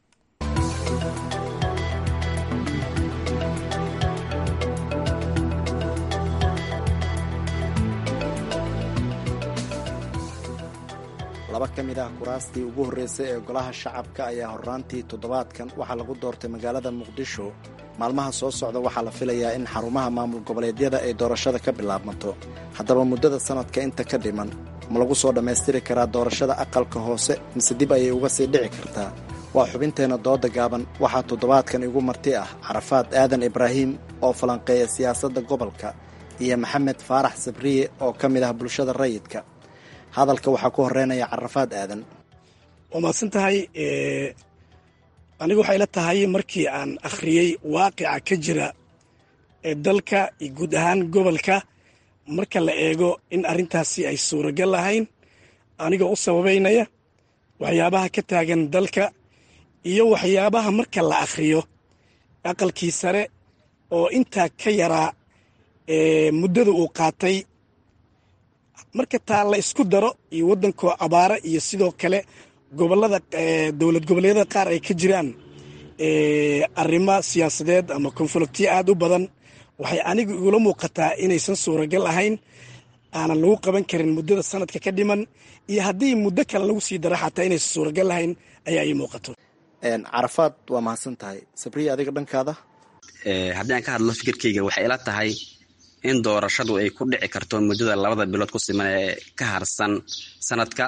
laba ka mid ah kuraastii ugu horreysay ee golaha shacabka ayaa horraantii toddobaadkan waxaa lagu doortay magaalada muqdisho maalmaha soo socda waxaa la filayaa in xarumaha maamul goboleedyada ay doorashada ka bilaabmato haddaba muddada sanadka inta ka dhiman ma lagu soo dhammaystiri karaa doorashada aqalka hoose mise dib ayay uga sii dhici kartaa waa xubinteenna dooda gaaban waxaa toddobaadkan igu marti ah carafaad aadan ibraahim oo falanqeeya siyaasadda gobolka iyo maxamed faarax sabriye oo ka mid ah bulshada rayidka hadalka waxaa ku horeynaya carafaad aadan waa mahadsan tahay anigu waxay la tahay markii aan akhriyey waaqica ka jira ee dalka iyo guud ahaan gobolka marka la eego in arrintaasi ay suuragal lahayn anigoo u sababaynaya waxyaabaha ka taagan dalka iyo waxyaabaha marka la akhriyo aqalkii sare oo intaa ka yaraa muddada uu qaatay marka taa la isku daro iyo waddankoo abaara iyo sidoo kale gobolada dowlad goboleedyada qaar ay ka jiraan arrimo siyaasadeed ama konfliktiyo aad u badan waxay anigu igula muuqataa inaysan suuragal ahayn aanan lagu qaban karin muddada sanadka ka dhiman iyo haddii muddo kale lagu sii daro xataa inaysan suuragal lahayn ayaa ii muuqato carafaad waa mahadsan tahay sabriya adiga dhankaada haddii aan ka hadlo fikirkeyga waxay ila tahay in doorashadu ay ku dhici karto muddada labada bilood ku siman ee ka harsan sanadka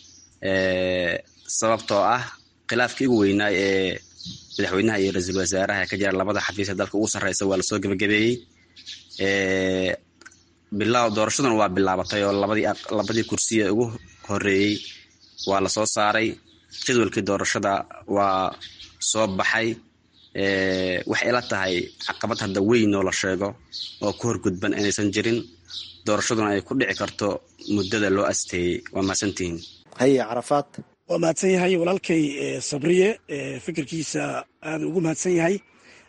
sababtoo ah khilaafkii ugu weynaa ee madaxweynaha iyo ra-iisul wasaaraha ka jira labada xafiis ee dalka ugu sarreysa waa lasoo gebagabeeyey bilaa doorashaduna waa bilaabatay oo labadii labadii kursi ee ugu horeeyey waa lasoo saaray jadwalkii doorashada waa soo baxay waxay ila tahay caqabad hadda weyn oo la sheego oo ku horgudban inaysan jirin doorashaduna ay ku dhici karto muddada loo asteeyey waa mahadsantihiin haye carafaad waa mahadsan yahay walaalkay sabriye fikirkiisa aada ugu mahadsan yahay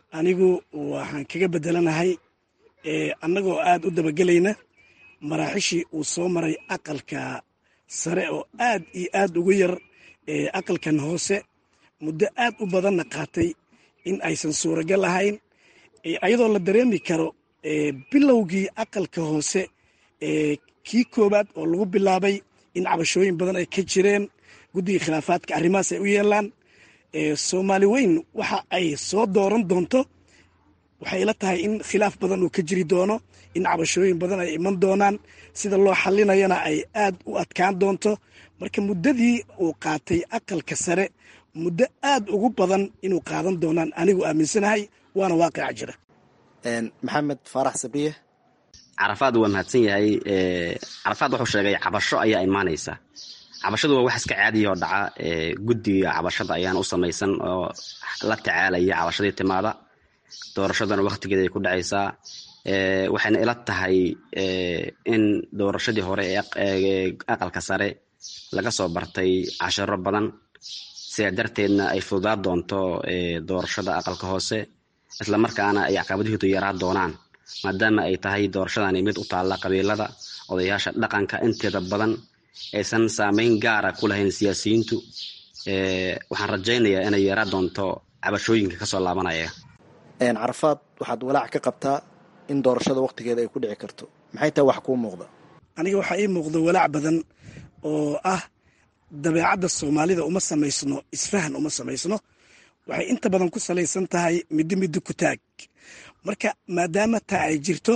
anigu waxaan kaga bedelanahay annagoo aad u dabagelayna maraaxishii uu soo maray aqalka sare oo aad iyo aad ugu yar aqalkan hoose muddo aad u badanna qaatay in aysan suuragal ahayn ayadoo la dareemi karo bilowgii aqalka hoose kii koowaad oo lagu bilaabay in cabashooyin badan ay ka jireen guddiga khilaafaadka arrimahaas ay u yeelaan soomaali weyn waxa ay soo dooran doonto waxay ila tahay in khilaaf badan uu ka jiri doono in cabashooyin badan ay iman doonaan sida loo xalinayana ay aad u adkaan doonto marka muddadii uu qaatay aqalka sare muddo aad ugu badan inuu qaadan doonaan anigu aaminsanahay waana waaqica jira maxamed faarax sabriye carafaad waa mahadsan yahay carafaad wuxuu sheegay cabasho ayaa imaanaysa cabashadu waa wax iska caadiya oo dhaca guddiga cabashada ayaana u samaysan oo la tacaalaya cabashadii timaada doorashadana waktigeeda ay ku dhacaysaa waxayna ila tahay in doorashadii hore ee aqalka sare laga soo bartay casharo badan sidaa darteedna ay fududaa doonto doorashada aqalka hoose islamarkaana ay caqabadahoodu yaraa doonaan maadaama ay tahay doorashadani mid u taalla qabiilada odayaasha dhaqanka inteeda badan aysan saameyn gaara ku lahayn siyaasiyiintu waxaan rajaynayaa inay yaraa doonto cabashooyinka kasoo laabanaya carafaad waxaad walaac ka qabtaa in doorashada waktigeeda ay ku dhici karto maxay tahay wax kuu muuqda aniga waxaa ii muuqda walaac badan oo ah dabeecadda soomaalida uma samaysno isfahan uma samaysno waxay inta badan ku salaysan tahay middo middo ku taag marka maadaama taa ay jirto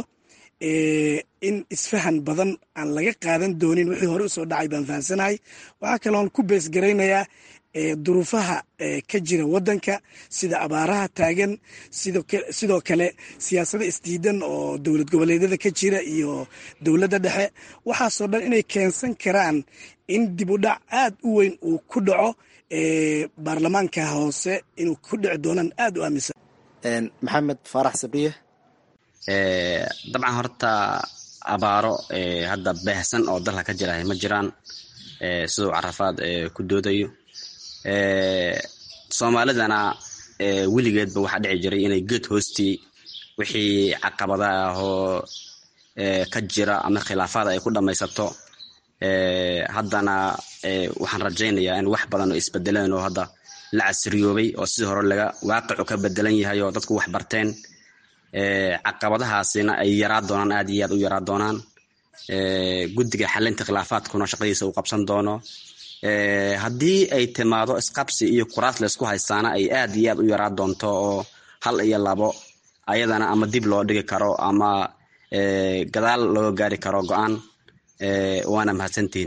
in isfahan badan aan laga qaadan doonin wixii hore usoo dhacay baan fahamsanahay waxaa kaloon ku beesgaraynayaa duruufaha ka jira wadanka sida abaaraha taagan sidoo kale siyaasada isdiidan oo dowlad goboleedyada ka jira iyo dowladda dhexe waxaasoo dhan inay keensan karaan in dib u dhac aad u weyn uu ku dhaco baarlamaanka hoose inuu ku dhici doonaan aad u aaminsan maxamed faarax sabriye dabcan horta abaaro hadda baahsan oo dalka ka jirahay ma jiraan siduu carafaad ku doodayo soomaalidana weligeedba waxaa dhici jiray inay geed hoostii wixii caqabada ah oo ka jira ama khilaafaad ay ku dhammaysato haddana waxaan rajaynayaa in wax badan oo isbedeleen oo hadda la casriyoobay oo sidii hore laga waaqicu ka bedelan yahay oo dadku wax barteen caqabadahaasina ay yaraa doonaan aad iyo aad u yaraa doonaan guddiga xalinta khilaafaadkuna shaqadiisa uu qabsan doono haddii ay timaado isqabsi iyo kuraas laysku haystaana ay aad iyo aad u yaraa doonto oo hal iyo labo ayadana ama dib loo dhigi karo ama gadaal looga gaari karo go-aan waana mahadsantihiin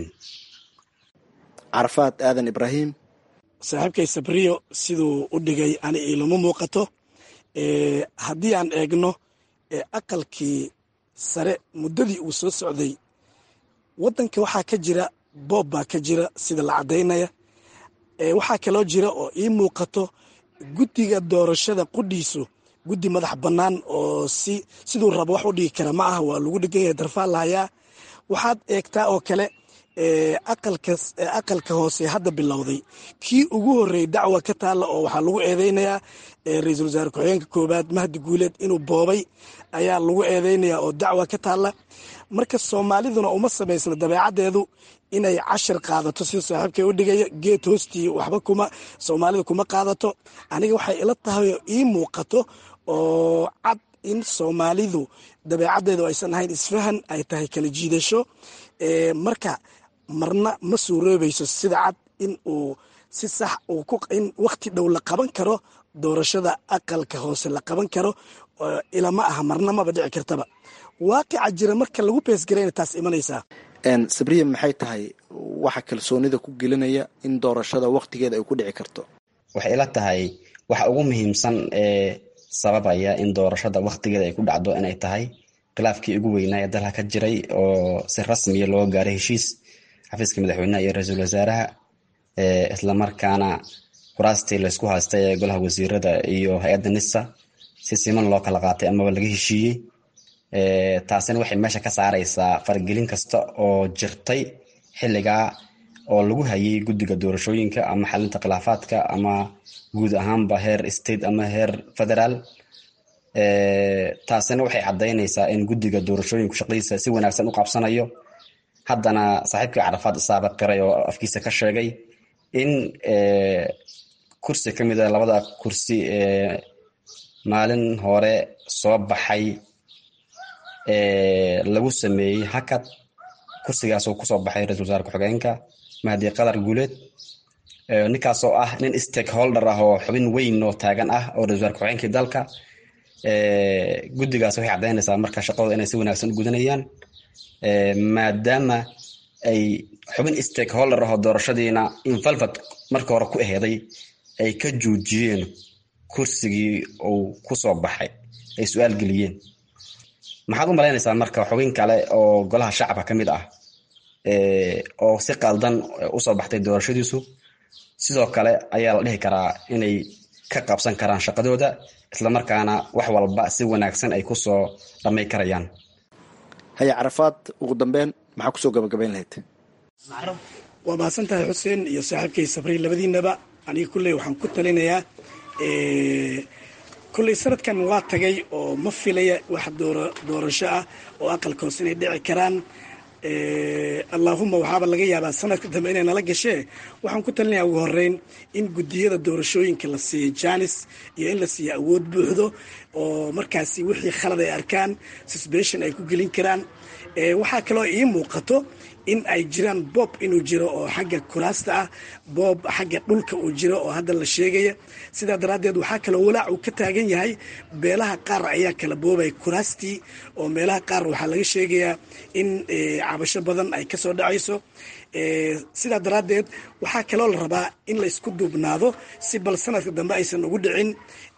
carafaad aadan ibraahim saaxiibkay sabriyo siduu u dhigay ani ilama muuqato haddii aan eegno aqalkii sare muddadii uu soo socday waddanka waxaa ka jira boob baa ka jira sida la caddaynaya waxaa kaloo jira oo ii muuqato guddiga doorashada qudhiisu guddi madax bannaan oo si siduu rabo wax u dhigi kara ma aha waa lagu dhegan yahay darfaa lahayaa waxaad eegtaa oo kale aqalka hoose hadda bilowday kii ugu horreeyey dacwa ka taalla oo waxaa lagu eedeynayaa ra-iisul wasaare ku-xigeenka koowaad mahdi guuleed inuu boobay ayaa lagu eedeynayaa oo dacwa ka taalla marka soomaaliduna uma samaysna dabeecaddeedu inay cashir qaadato sida saaxiibkay u dhigaya geed hoostii waxba kuma soomaalida kuma qaadato aniga waxay ila tahay oo ii muuqato oo cad in soomaalidu dabeecaddeedu aysan ahayn isfahan ay tahay kala jiidasho marka marna ma suuroobayso sida cad in uu si sax in wakhti dhow la qaban karo doorashada aqalka hoose la qaban karo ilama aha marna maba dhici kartaba waaqica jira marka lagu beesgarayna taas imanaysaa sabriya maxay tahay waxa kalsoonida ku gelinaya in doorashada wakhtigeeda ay ku dhici karto waxay ila tahay waxa ugu muhiimsan ee sababaya in doorashada wakhtigeeda ay ku dhacdo inay tahay khilaafkii ugu weynaa ee dalka ka jiray oo si rasmiya loo gaaray heshiis xafiiska madaxweyneha iyo ra-iisul wasaaraha islamarkaana kuraastii laysku haystay ee golaha wasiirada iyo hay-adda nisa si siman loo kala qaatay amaba laga heshiiyey taasina waxay meesha ka saaraysaa faragelin kasta oo jirtay xilligaa oo lagu hayay guddiga doorashooyinka ama xalinta khilaafaadka ama guud ahaanba heer state ama heer federaal taasina waxay caddaynaysaa in guddiga doorashooyinku shaqadiisa si wanaagsan u qabsanayo haddana saaxiibkii carafaad isaaba qiray oo afkiisa ka sheegay in kursi ka mid a labada kursi ee maalin hore soo baxay lagu sameeyey hakad kursigaasoo kusoo baxay ra-isul wasaare ku-xigeenka mahdi qadar guuleed ninkaasoo ah nin stakeholder ah oo xubin weyn oo taagan ah oo ra-isul wasaare ku-xigeenkii dalka guddigaas waxay caddaynaysaa marka shaqadooda inay si wanaagsan u gudanayaan maadaama ay xubin stakeholder ah oo doorashadiina invalvad markii hore ku aheeday ay ka joojiyeen kursigii uu kusoo baxay ay su-aal geliyeen maxaad u malaynaysaa marka xubin kale oo golaha shacabka ka mid ah oo si qaldan usoo baxtay doorashadiisu sidoo kale ayaa la dhihi karaa inay ka qabsan karaan shaqadooda islamarkaana wax walba si wanaagsan ay kusoo dhamay karayaan haya carafaad ugu dambeyn maxaa kusoo gabagabayn lahayd waa mahadsan tahay xuseen iyo saaxiibkay sabriil labadiinaba aniga kulley waxaan ku talinayaa kulley sanadkan waa tagay oo ma filaya wax doorasho ah oo aqalka hoose inay dhici karaan allaahuma waxaaba laga yaabaa sanadka dambe inay nala gashee waxaan ku talinayaa ugu horeyn in guddiyada doorashooyinka la siiyo janis iyo in la siiyo awood buuxdo oo markaasi wixii khalad ay arkaan susbeshon ay ku gelin karaan waxaa kaloo ii muuqato in ay jiraan boob inuu jiro oo xagga kuraasta ah boob xagga dhulka uu jiro oo hadda la sheegaya sidaa daraaddeed waxaa kaloo walaac uu ka taagan yahay beelaha qaar ayaa kala boobay kuraastii oo meelaha qaar waxaa laga sheegayaa in cabasho badan ay kasoo dhacayso sidaa daraaddeed waxaa kaloo la rabaa in la isku duubnaado si bal sanadka dambe aysan ugu dhicin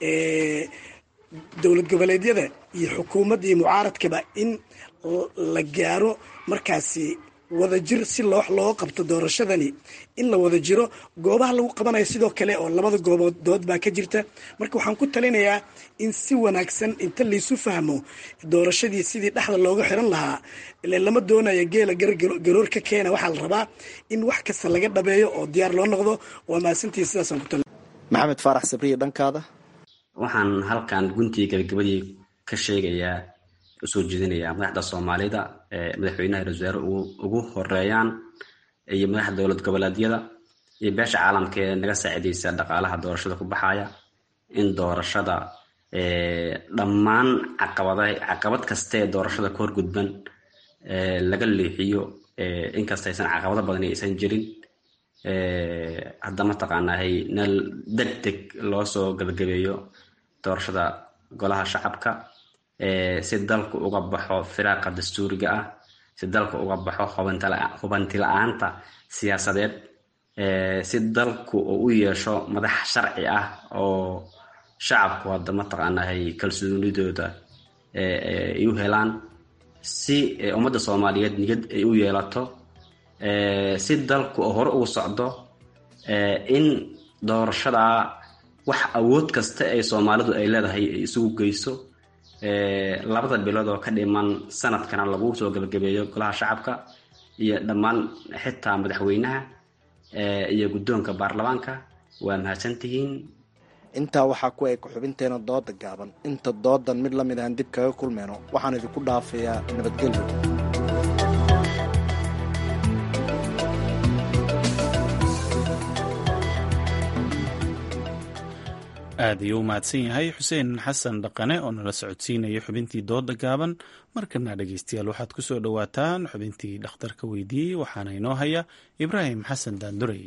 dowlad goboleedyada iyo xukuumadda iyo mucaaradkaba in la gaaro markaasi wada jir si loo loo qabto doorashadani in la wada jiro goobaha lagu qabanayo sidoo kale oo labada goobood dood baa ka jirta marka waxaan ku talinayaa in si wanaagsan inta laysu fahmo doorashadii sidii dhexda looga xiran lahaa ile lama doonayo geela garoor ka keena waxaa la rabaa in wax kasta laga dhabeeyo oo diyaar loo noqdo waa mahadsantii sidaasaan ku talin maxamed faarax sabriye dhankaada waxaan halkan guntii gabagabadii ka sheegayaa usoo jeedinayaa madaxda soomaalida ee madaxweynaha ra-isul wasaare ugu horeeyaan iyo madaxda dowlad goboleedyada iyo beesha caalamka ee naga saacidaysa dhaqaalaha doorashada ku baxaya in doorashada dhammaan caqabada caqabad kasta ee doorashada ka horgudban laga leexiyo inkasta aysan caqabado badan aysan jirin hadda mataqaanahay nal deg deg loo soo gabagabeeyo doorashada golaha shacabka si dalku uga baxo firaaqa dastuuriga ah si dalku uga baxo hubanti la-aanta siyaasadeed si dalku uu u yeesho madax sharci ah oo shacabku hadda mataqaanahay kalsoonidooda ay u helaan si ummadda soomaaliyeed niyad ay u yeelato si dalku oo hore ugu socdo in doorashada wax awood kasta ay soomaalidu ay leedahay ay isugu geyso labada bilood oo ka dhiman sanadkana lagu soo gabagabeeyo golaha shacabka iyo dhammaan xitaa madaxweynaha iyo guddoonka baarlamaanka waa mahadsantihiin intaa waxaa ku eg xubinteena dooda gaaban inta doodan mid la mid ahan dib kaga kulmeyno waxaan idinku dhaafayaa nabadgelyo aad ayuu u mahadsan yahay xuseen xasan dhaqane oo nala socodsiinaya xubintii dooda gaaban markana dhegeystayaal waxaad ku soo dhowaataan xubintii dhakhtarka weydiiyey waxaana inoo haya ibraahim xasan daandurey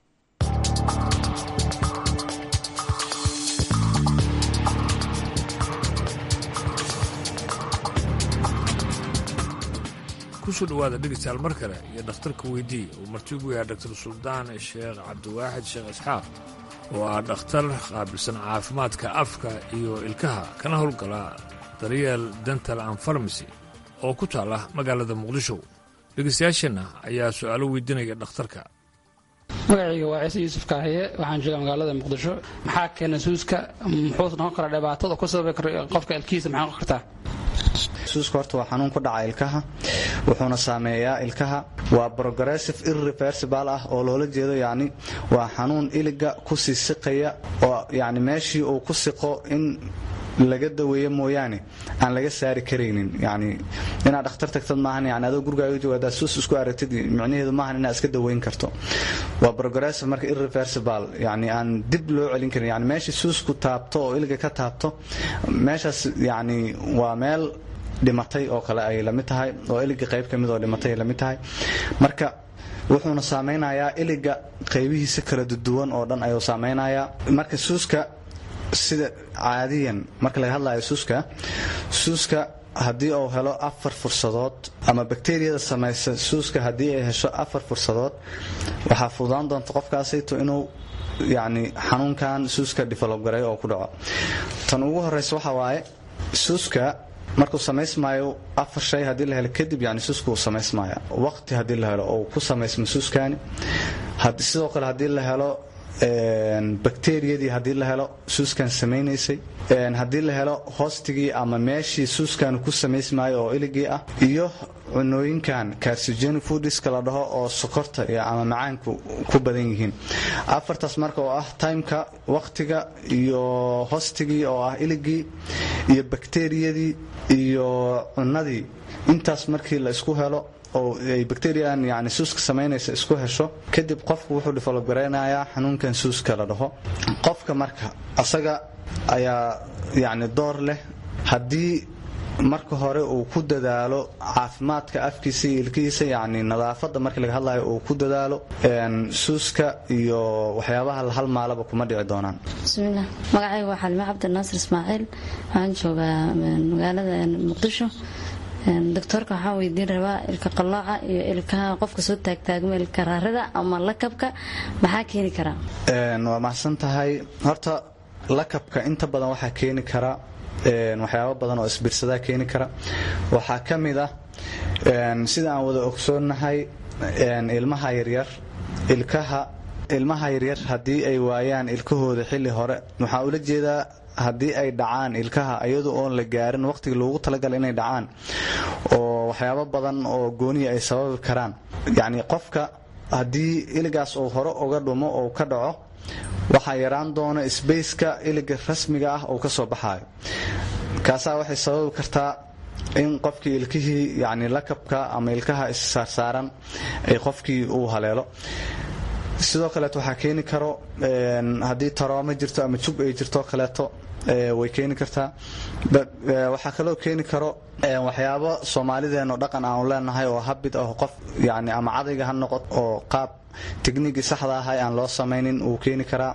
kusoo dhawaada dhegeystayaal mar kale iyo dhakhtarka weydii uu martigu yahay dr suldaan sheekh cabdiwaaxid sheekh isxaaq oo ah dhakhtar qaabilsan caafimaadka afka iyo ilkaha kana howlgala daryeel dental and farmasy oo ku taala magaalada muqdisho dhegeystayaasheenna ayaa su-aalo weydiinaya dhakhtarka magacayga waa ciise yuusuf kaahiye waxaan joogaa magaalada muqdisho maxaa keena suuska muxuu noqon karaa dhibaatada ku sababi kara qofka ilkihiisa maxay noqon kartaa suuska horta waa xanuun ku dhaca ilkaha wuxuuna saameeyaa ilkaha waa progressive irreversible ah oo loola jeedo yacni waa xanuun iliga kusii siqaya oo yacni meeshii uu ku siqo in laga daweeyo mooyaane aan laga saari karaynin yani inaad dhakhtar tagtad maahan yani adoo gurigaaga jooga haddaad suus isku aragtid micnaheedu maahan inaad iska daweyn karto waa progressive marka irreversible yani aan dib loo celin karin yani meeshii suusku taabto oo iliga ka taabto meeshaas yani waa meel dhimatay oo kale ay lamid tahay oo iliga qayb ka mid oo dhimatay ay lamid tahay marka wuxuuna saameynayaa iliga qaybihiisa kala duwan oo dhan ayuu saameynayaa marka suuska sida caadiyan marka laga hadlayo suuska suuska haddii uu helo afar fursadood ama bakteriyada samaysa suuska haddii ay hesho afar fursadood waxaa fududaan doonta qofkaasayto inuu yacni xanuunkan suuska develop garay oo ku dhaco tan ugu horeysa waxa waaye suuska markuu samaysmaayo afar shay haddii la helo kadib yani suuska uu samaysmaya waqti haddii la helo oo ku samaysma suuskani sidoo kale haddii la helo bakteriyadii haddii la helo suuskan samaynaysay haddii la helo hoostigii ama meeshii suuskan ku samaysmaayo oo iligii ah iyo cunooyinkan carcigenic foodiska la dhaho oo sokorta ama macaanku ku badan yihiin afartaas marka oo ah timeka waqtiga iyo hoostigii oo ah iligii iyo bakteriyadii iyo cunadii intaas markii la isku helo oo ay bacterian yani suuska samaynaysa isku hesho kadib qofku wuxuu develop garaynayaa xanuunkan suuska la dhaho qofka marka asaga ayaa yani door leh haddii marka hore uu ku dadaalo caafimaadka afkiisa iyo ilkihiisa yani nadaafada markii laga hadlayo uu ku dadaalo suuska iyo waxyaabaha la halmaalaba kuma dhici doonaan bismilah magacayga waa xalime cabdinaasir ismaaciil waxaan joogaa magaalada muqdisho doctoorka waxaan weydiin rabaa ilka qalooca iyo ilkaha qofka soo taagtaagma ilka raarida ama lakabka maxaa keeni karaa waa maxsan tahay horta lakabka inta badan waxaa keeni kara waxyaabo badan oo isbirsadaa keeni kara waxaa ka mid ah sida aan wada ogsoonnahay ilmaha yaryar ilkaha ilmaha yaryar haddii ay waayaan ilkahooda xilli hore waxaa ula jeedaa haddii ay dhacaan ilkaha iyadu oon la gaarin waqtigii loogu talagalay inay dhacaan oo waxyaabo badan oo gooniya ay sababi karaan yacni qofka haddii iligaas uu hore uga dhumo oo ka dhaco waxaa yaraan doona sbaceka iliga rasmiga ah uu ka soo baxaayo kaasaa waxay sababi kartaa in qofkii ilkihii yani lakabka ama ilkaha issaarsaaran ay qofkii uu haleelo sidoo kaleeto waxaa keeni karo haddii tarooma jirto ama jug ay jirto kaleeto way keeni kartaa waxaa kaloo keeni karo waxyaabo soomaalideenoo dhaqan aanu leenahay oo habid ah qof yani ama cadayga ha noqot oo qaab tekniigii saxda ahay aan loo samaynin uu keeni karaa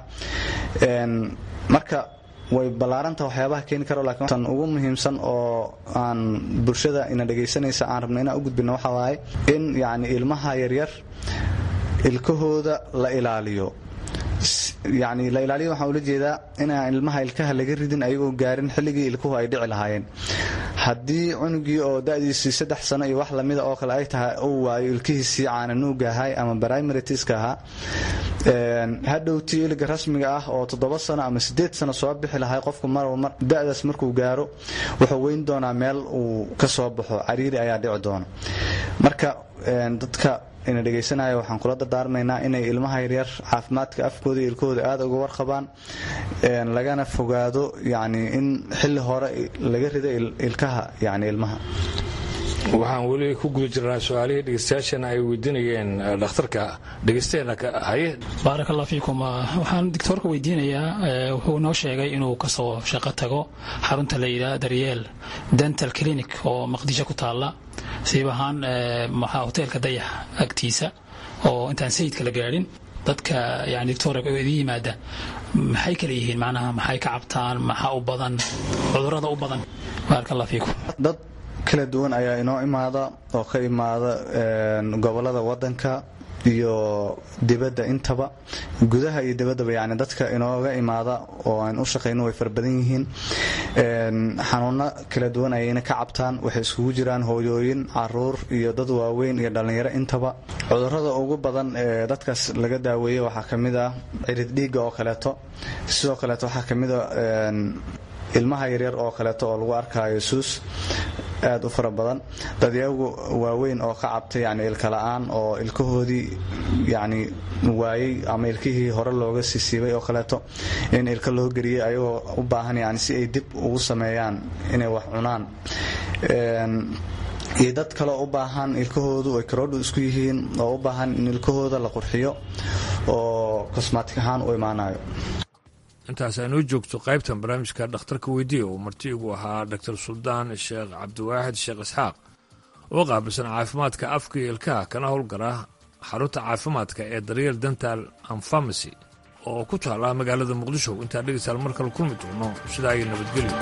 marka way ballaaranta waxyaabaha keeni karo laakiin tan ugu muhiimsan oo aan bulshada ina dhegaysanaysa aan rabno inaan u gudbino waxa waaye in yacni ilmaha yaryar ilkahooda la ilaaliyo yani la ilaaliyo waxaan ula jeedaa inaan ilmaha ilkaha laga ridin ayagoo gaarin xilligii ilkuhu ay dhici lahaayeen haddii cunugii oo da'diisii saddex sano iyo wax lamida oo kale ay tahay uu waayo ilkihiisii caananuuga ahay ama brimaritiska ahaa hadhowtii iliga rasmiga ah oo toddoba sano ama sideed sano soo bixi lahay qofku marba da'daas markuu gaaro wuxuu weyn doonaa meel uu ka soo baxo cariiri ayaa dhici doona marka dadka ina dhegaysanaya waxaan kula dardaarmaynaa inay ilmaha yaryar caafimaadka afkooda iyo ilkahooda aada uga warqabaan lagana fogaado yani in xilli hore laga rido ilkaha yani ilmaha waxaan weli ku guda jirnaa su-aalihii dhegeystayaashana ay weydiinayeen dhakhtarka dhegeystaheena haye baarak allah fiikum waxaan doctoorka weydiinayaa wuxuu noo sheegay inuu kasoo shaqo tago xarunta la yidhaha daryeel dental clinic oo maqdisho ku taalla siib ahaan maxaa hoteelka dayax agtiisa oo intaan sayidka la gaadhin dadka yani doctor idin yimaada maxay kala yihiin macnaha maxay ka cabtaan maxaa u badan cudurada u badan baarak allah fiikum dad kala duwan ayaa inoo imaada oo ka imaada gobolada wadanka iyo dibadda intaba gudaha iyo dibaddaba yani dadka inooga imaada oo aan u shaqayno way farabadan yihiin xanuuno kala duwan ayayna ka cabtaan waxay iskugu jiraan hooyooyin caruur iyo dad waaweyn iyo dhallinyaro intaba cudurada ugu badan ee dadkaas laga daaweeyey waxaa ka mid ah cirid dhiigga oo kaleeto sidoo kaleeto waxaa ka mid a ilmaha yaryar oo kaleeto oo lagu arkaayo suus aad u fara badan dadyagu waaweyn oo ka cabtay yani ilka la-aan oo ilkahoodii yani waayey ama ilkihii hore looga sisiibay oo kaleeto in ilka loo geliyey ayagoo u baahan yani si ay dib ugu sameeyaan inay wax cunaan iyo dad kaleo u baahan ilkahoodu ay karoodhu isku yihiin oo u baahan in ilkahooda la qurxiyo oo kosmaatig ahaan u imaanayo intaas aynoo joogto qaybtan barnaamijka dhakhtarka weydiiya uu marti igu ahaa doctor suldaan sheekh cabdiwaaxid sheekh isxaaq oo qaabilsan caafimaadka afka iyo ilkaha kana howlgala xarunta caafimaadka ee daryeel dental and farmacy oo ku taala magaalada muqdisho intaa dhegeystaal mar kale kulmi doono sidaa ay nabadgelyo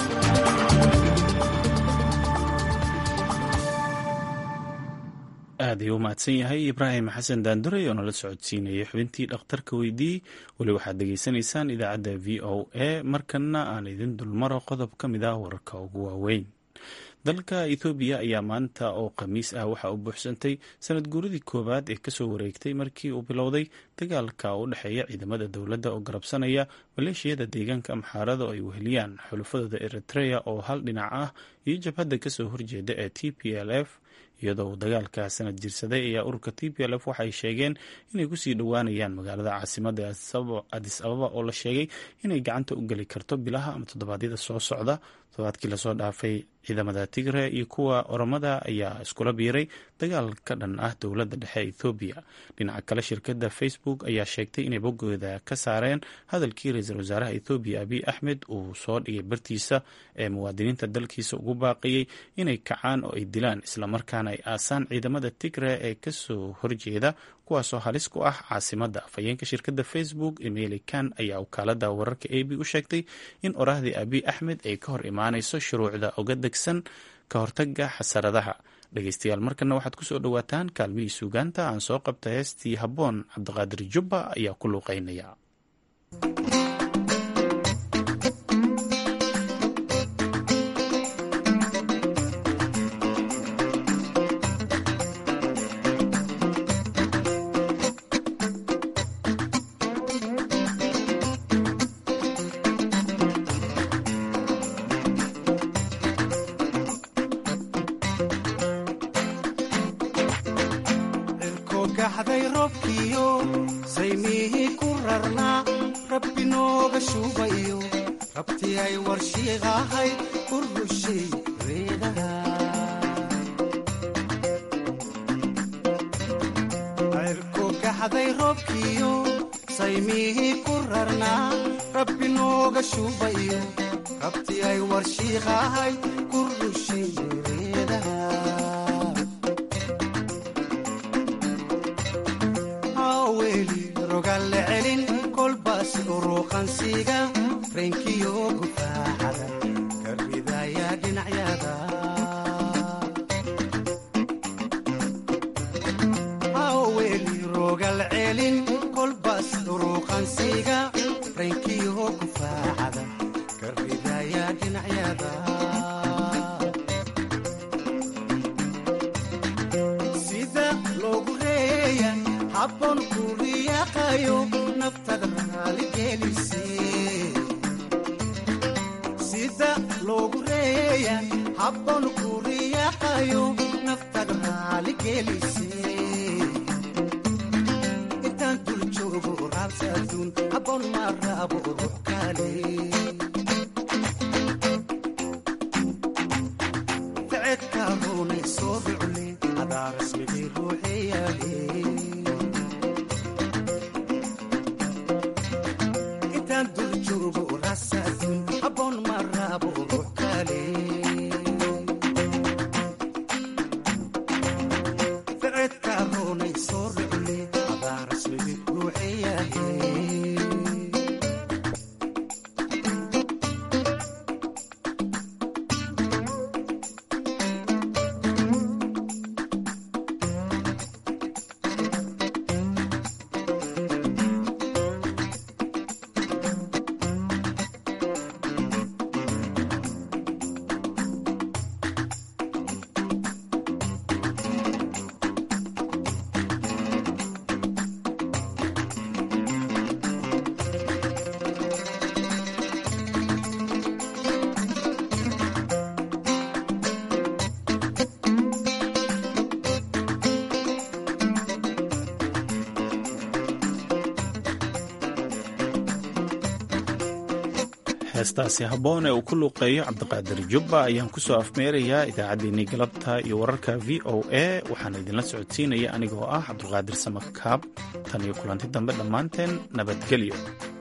aad ayuu u mahadsan yahay ibraahim xasan daanduray oo nala socodsiinayay xubintii dhakhtarka weydii weli waxaad degeysanaysaan idaacadda v o a markanna aan idin dulmaro qodob ka mid ah wararka ugu waaweyn dalka ethoobiya ayaa maanta oo khamiis ah waxaa u buuxsantay sanad guuradii koowaad ee kasoo wareegtay markii uu bilowday dagaalka u dhexeeya ciidamada dowladda oo garabsanaya maleeshiyada deegaanka amxaarada oo ay weheliyaan xulufadooda eritrea oo hal dhinac ah iyo jabhadda kasoo horjeeda ee t p l f iyadoo uu dagaalka sanad jirsaday ayaa ururka t p l f waxay sheegeen inay kusii dhowaanayaan magaalada caasimada adis ababa oo la sheegay inay gacanta u geli karto bilaha ama toddobaadyada soo socda toddobaadkii lasoo dhaafay ciidamada tigre iyo kuwa oromada ayaa iskula biiray dagaal ka dhan ah dowladda dhexe ethoobiya dhinaca kale shirkadda facebook ayaa sheegtay inay boggooda ka saareen hadalkii ra-iisul wasaaraha ethoobiya abiy axmed uu soo dhigay bartiisa ee muwaadiniinta dalkiisa ugu baaqayay inay kacaan oo ay dilaan islamarkaana ay aasaan ciidamada tigre ee kasoo horjeeda kuwaasoo halis ku ah caasimadda afhayeenka shirkadda facebook emeli kan ayaa wakaalada wararka a b u sheegtay in oraahdii abiy axmed ay ka hor imaanayso shuruucda oga degsan ka hortaga xasaradaha dhegeystayaal markana waxaad kusoo dhowaataan kaalmihii suugaanta aan soo qabta heestii habboon cabdiqaadir jubba ayaa ku luuqeynaya heestaasi habboon ee uu ku luuqeeyo cabdiqaadir jubba ayaan ku soo afmeerayaa idaacaddeenii galabta iyo wararka v o a waxaana idinla socodsiinaya anigoo ah cabdulqaadir samakaab tan iyo kulanti dambe dhammaanteen nabadgelyo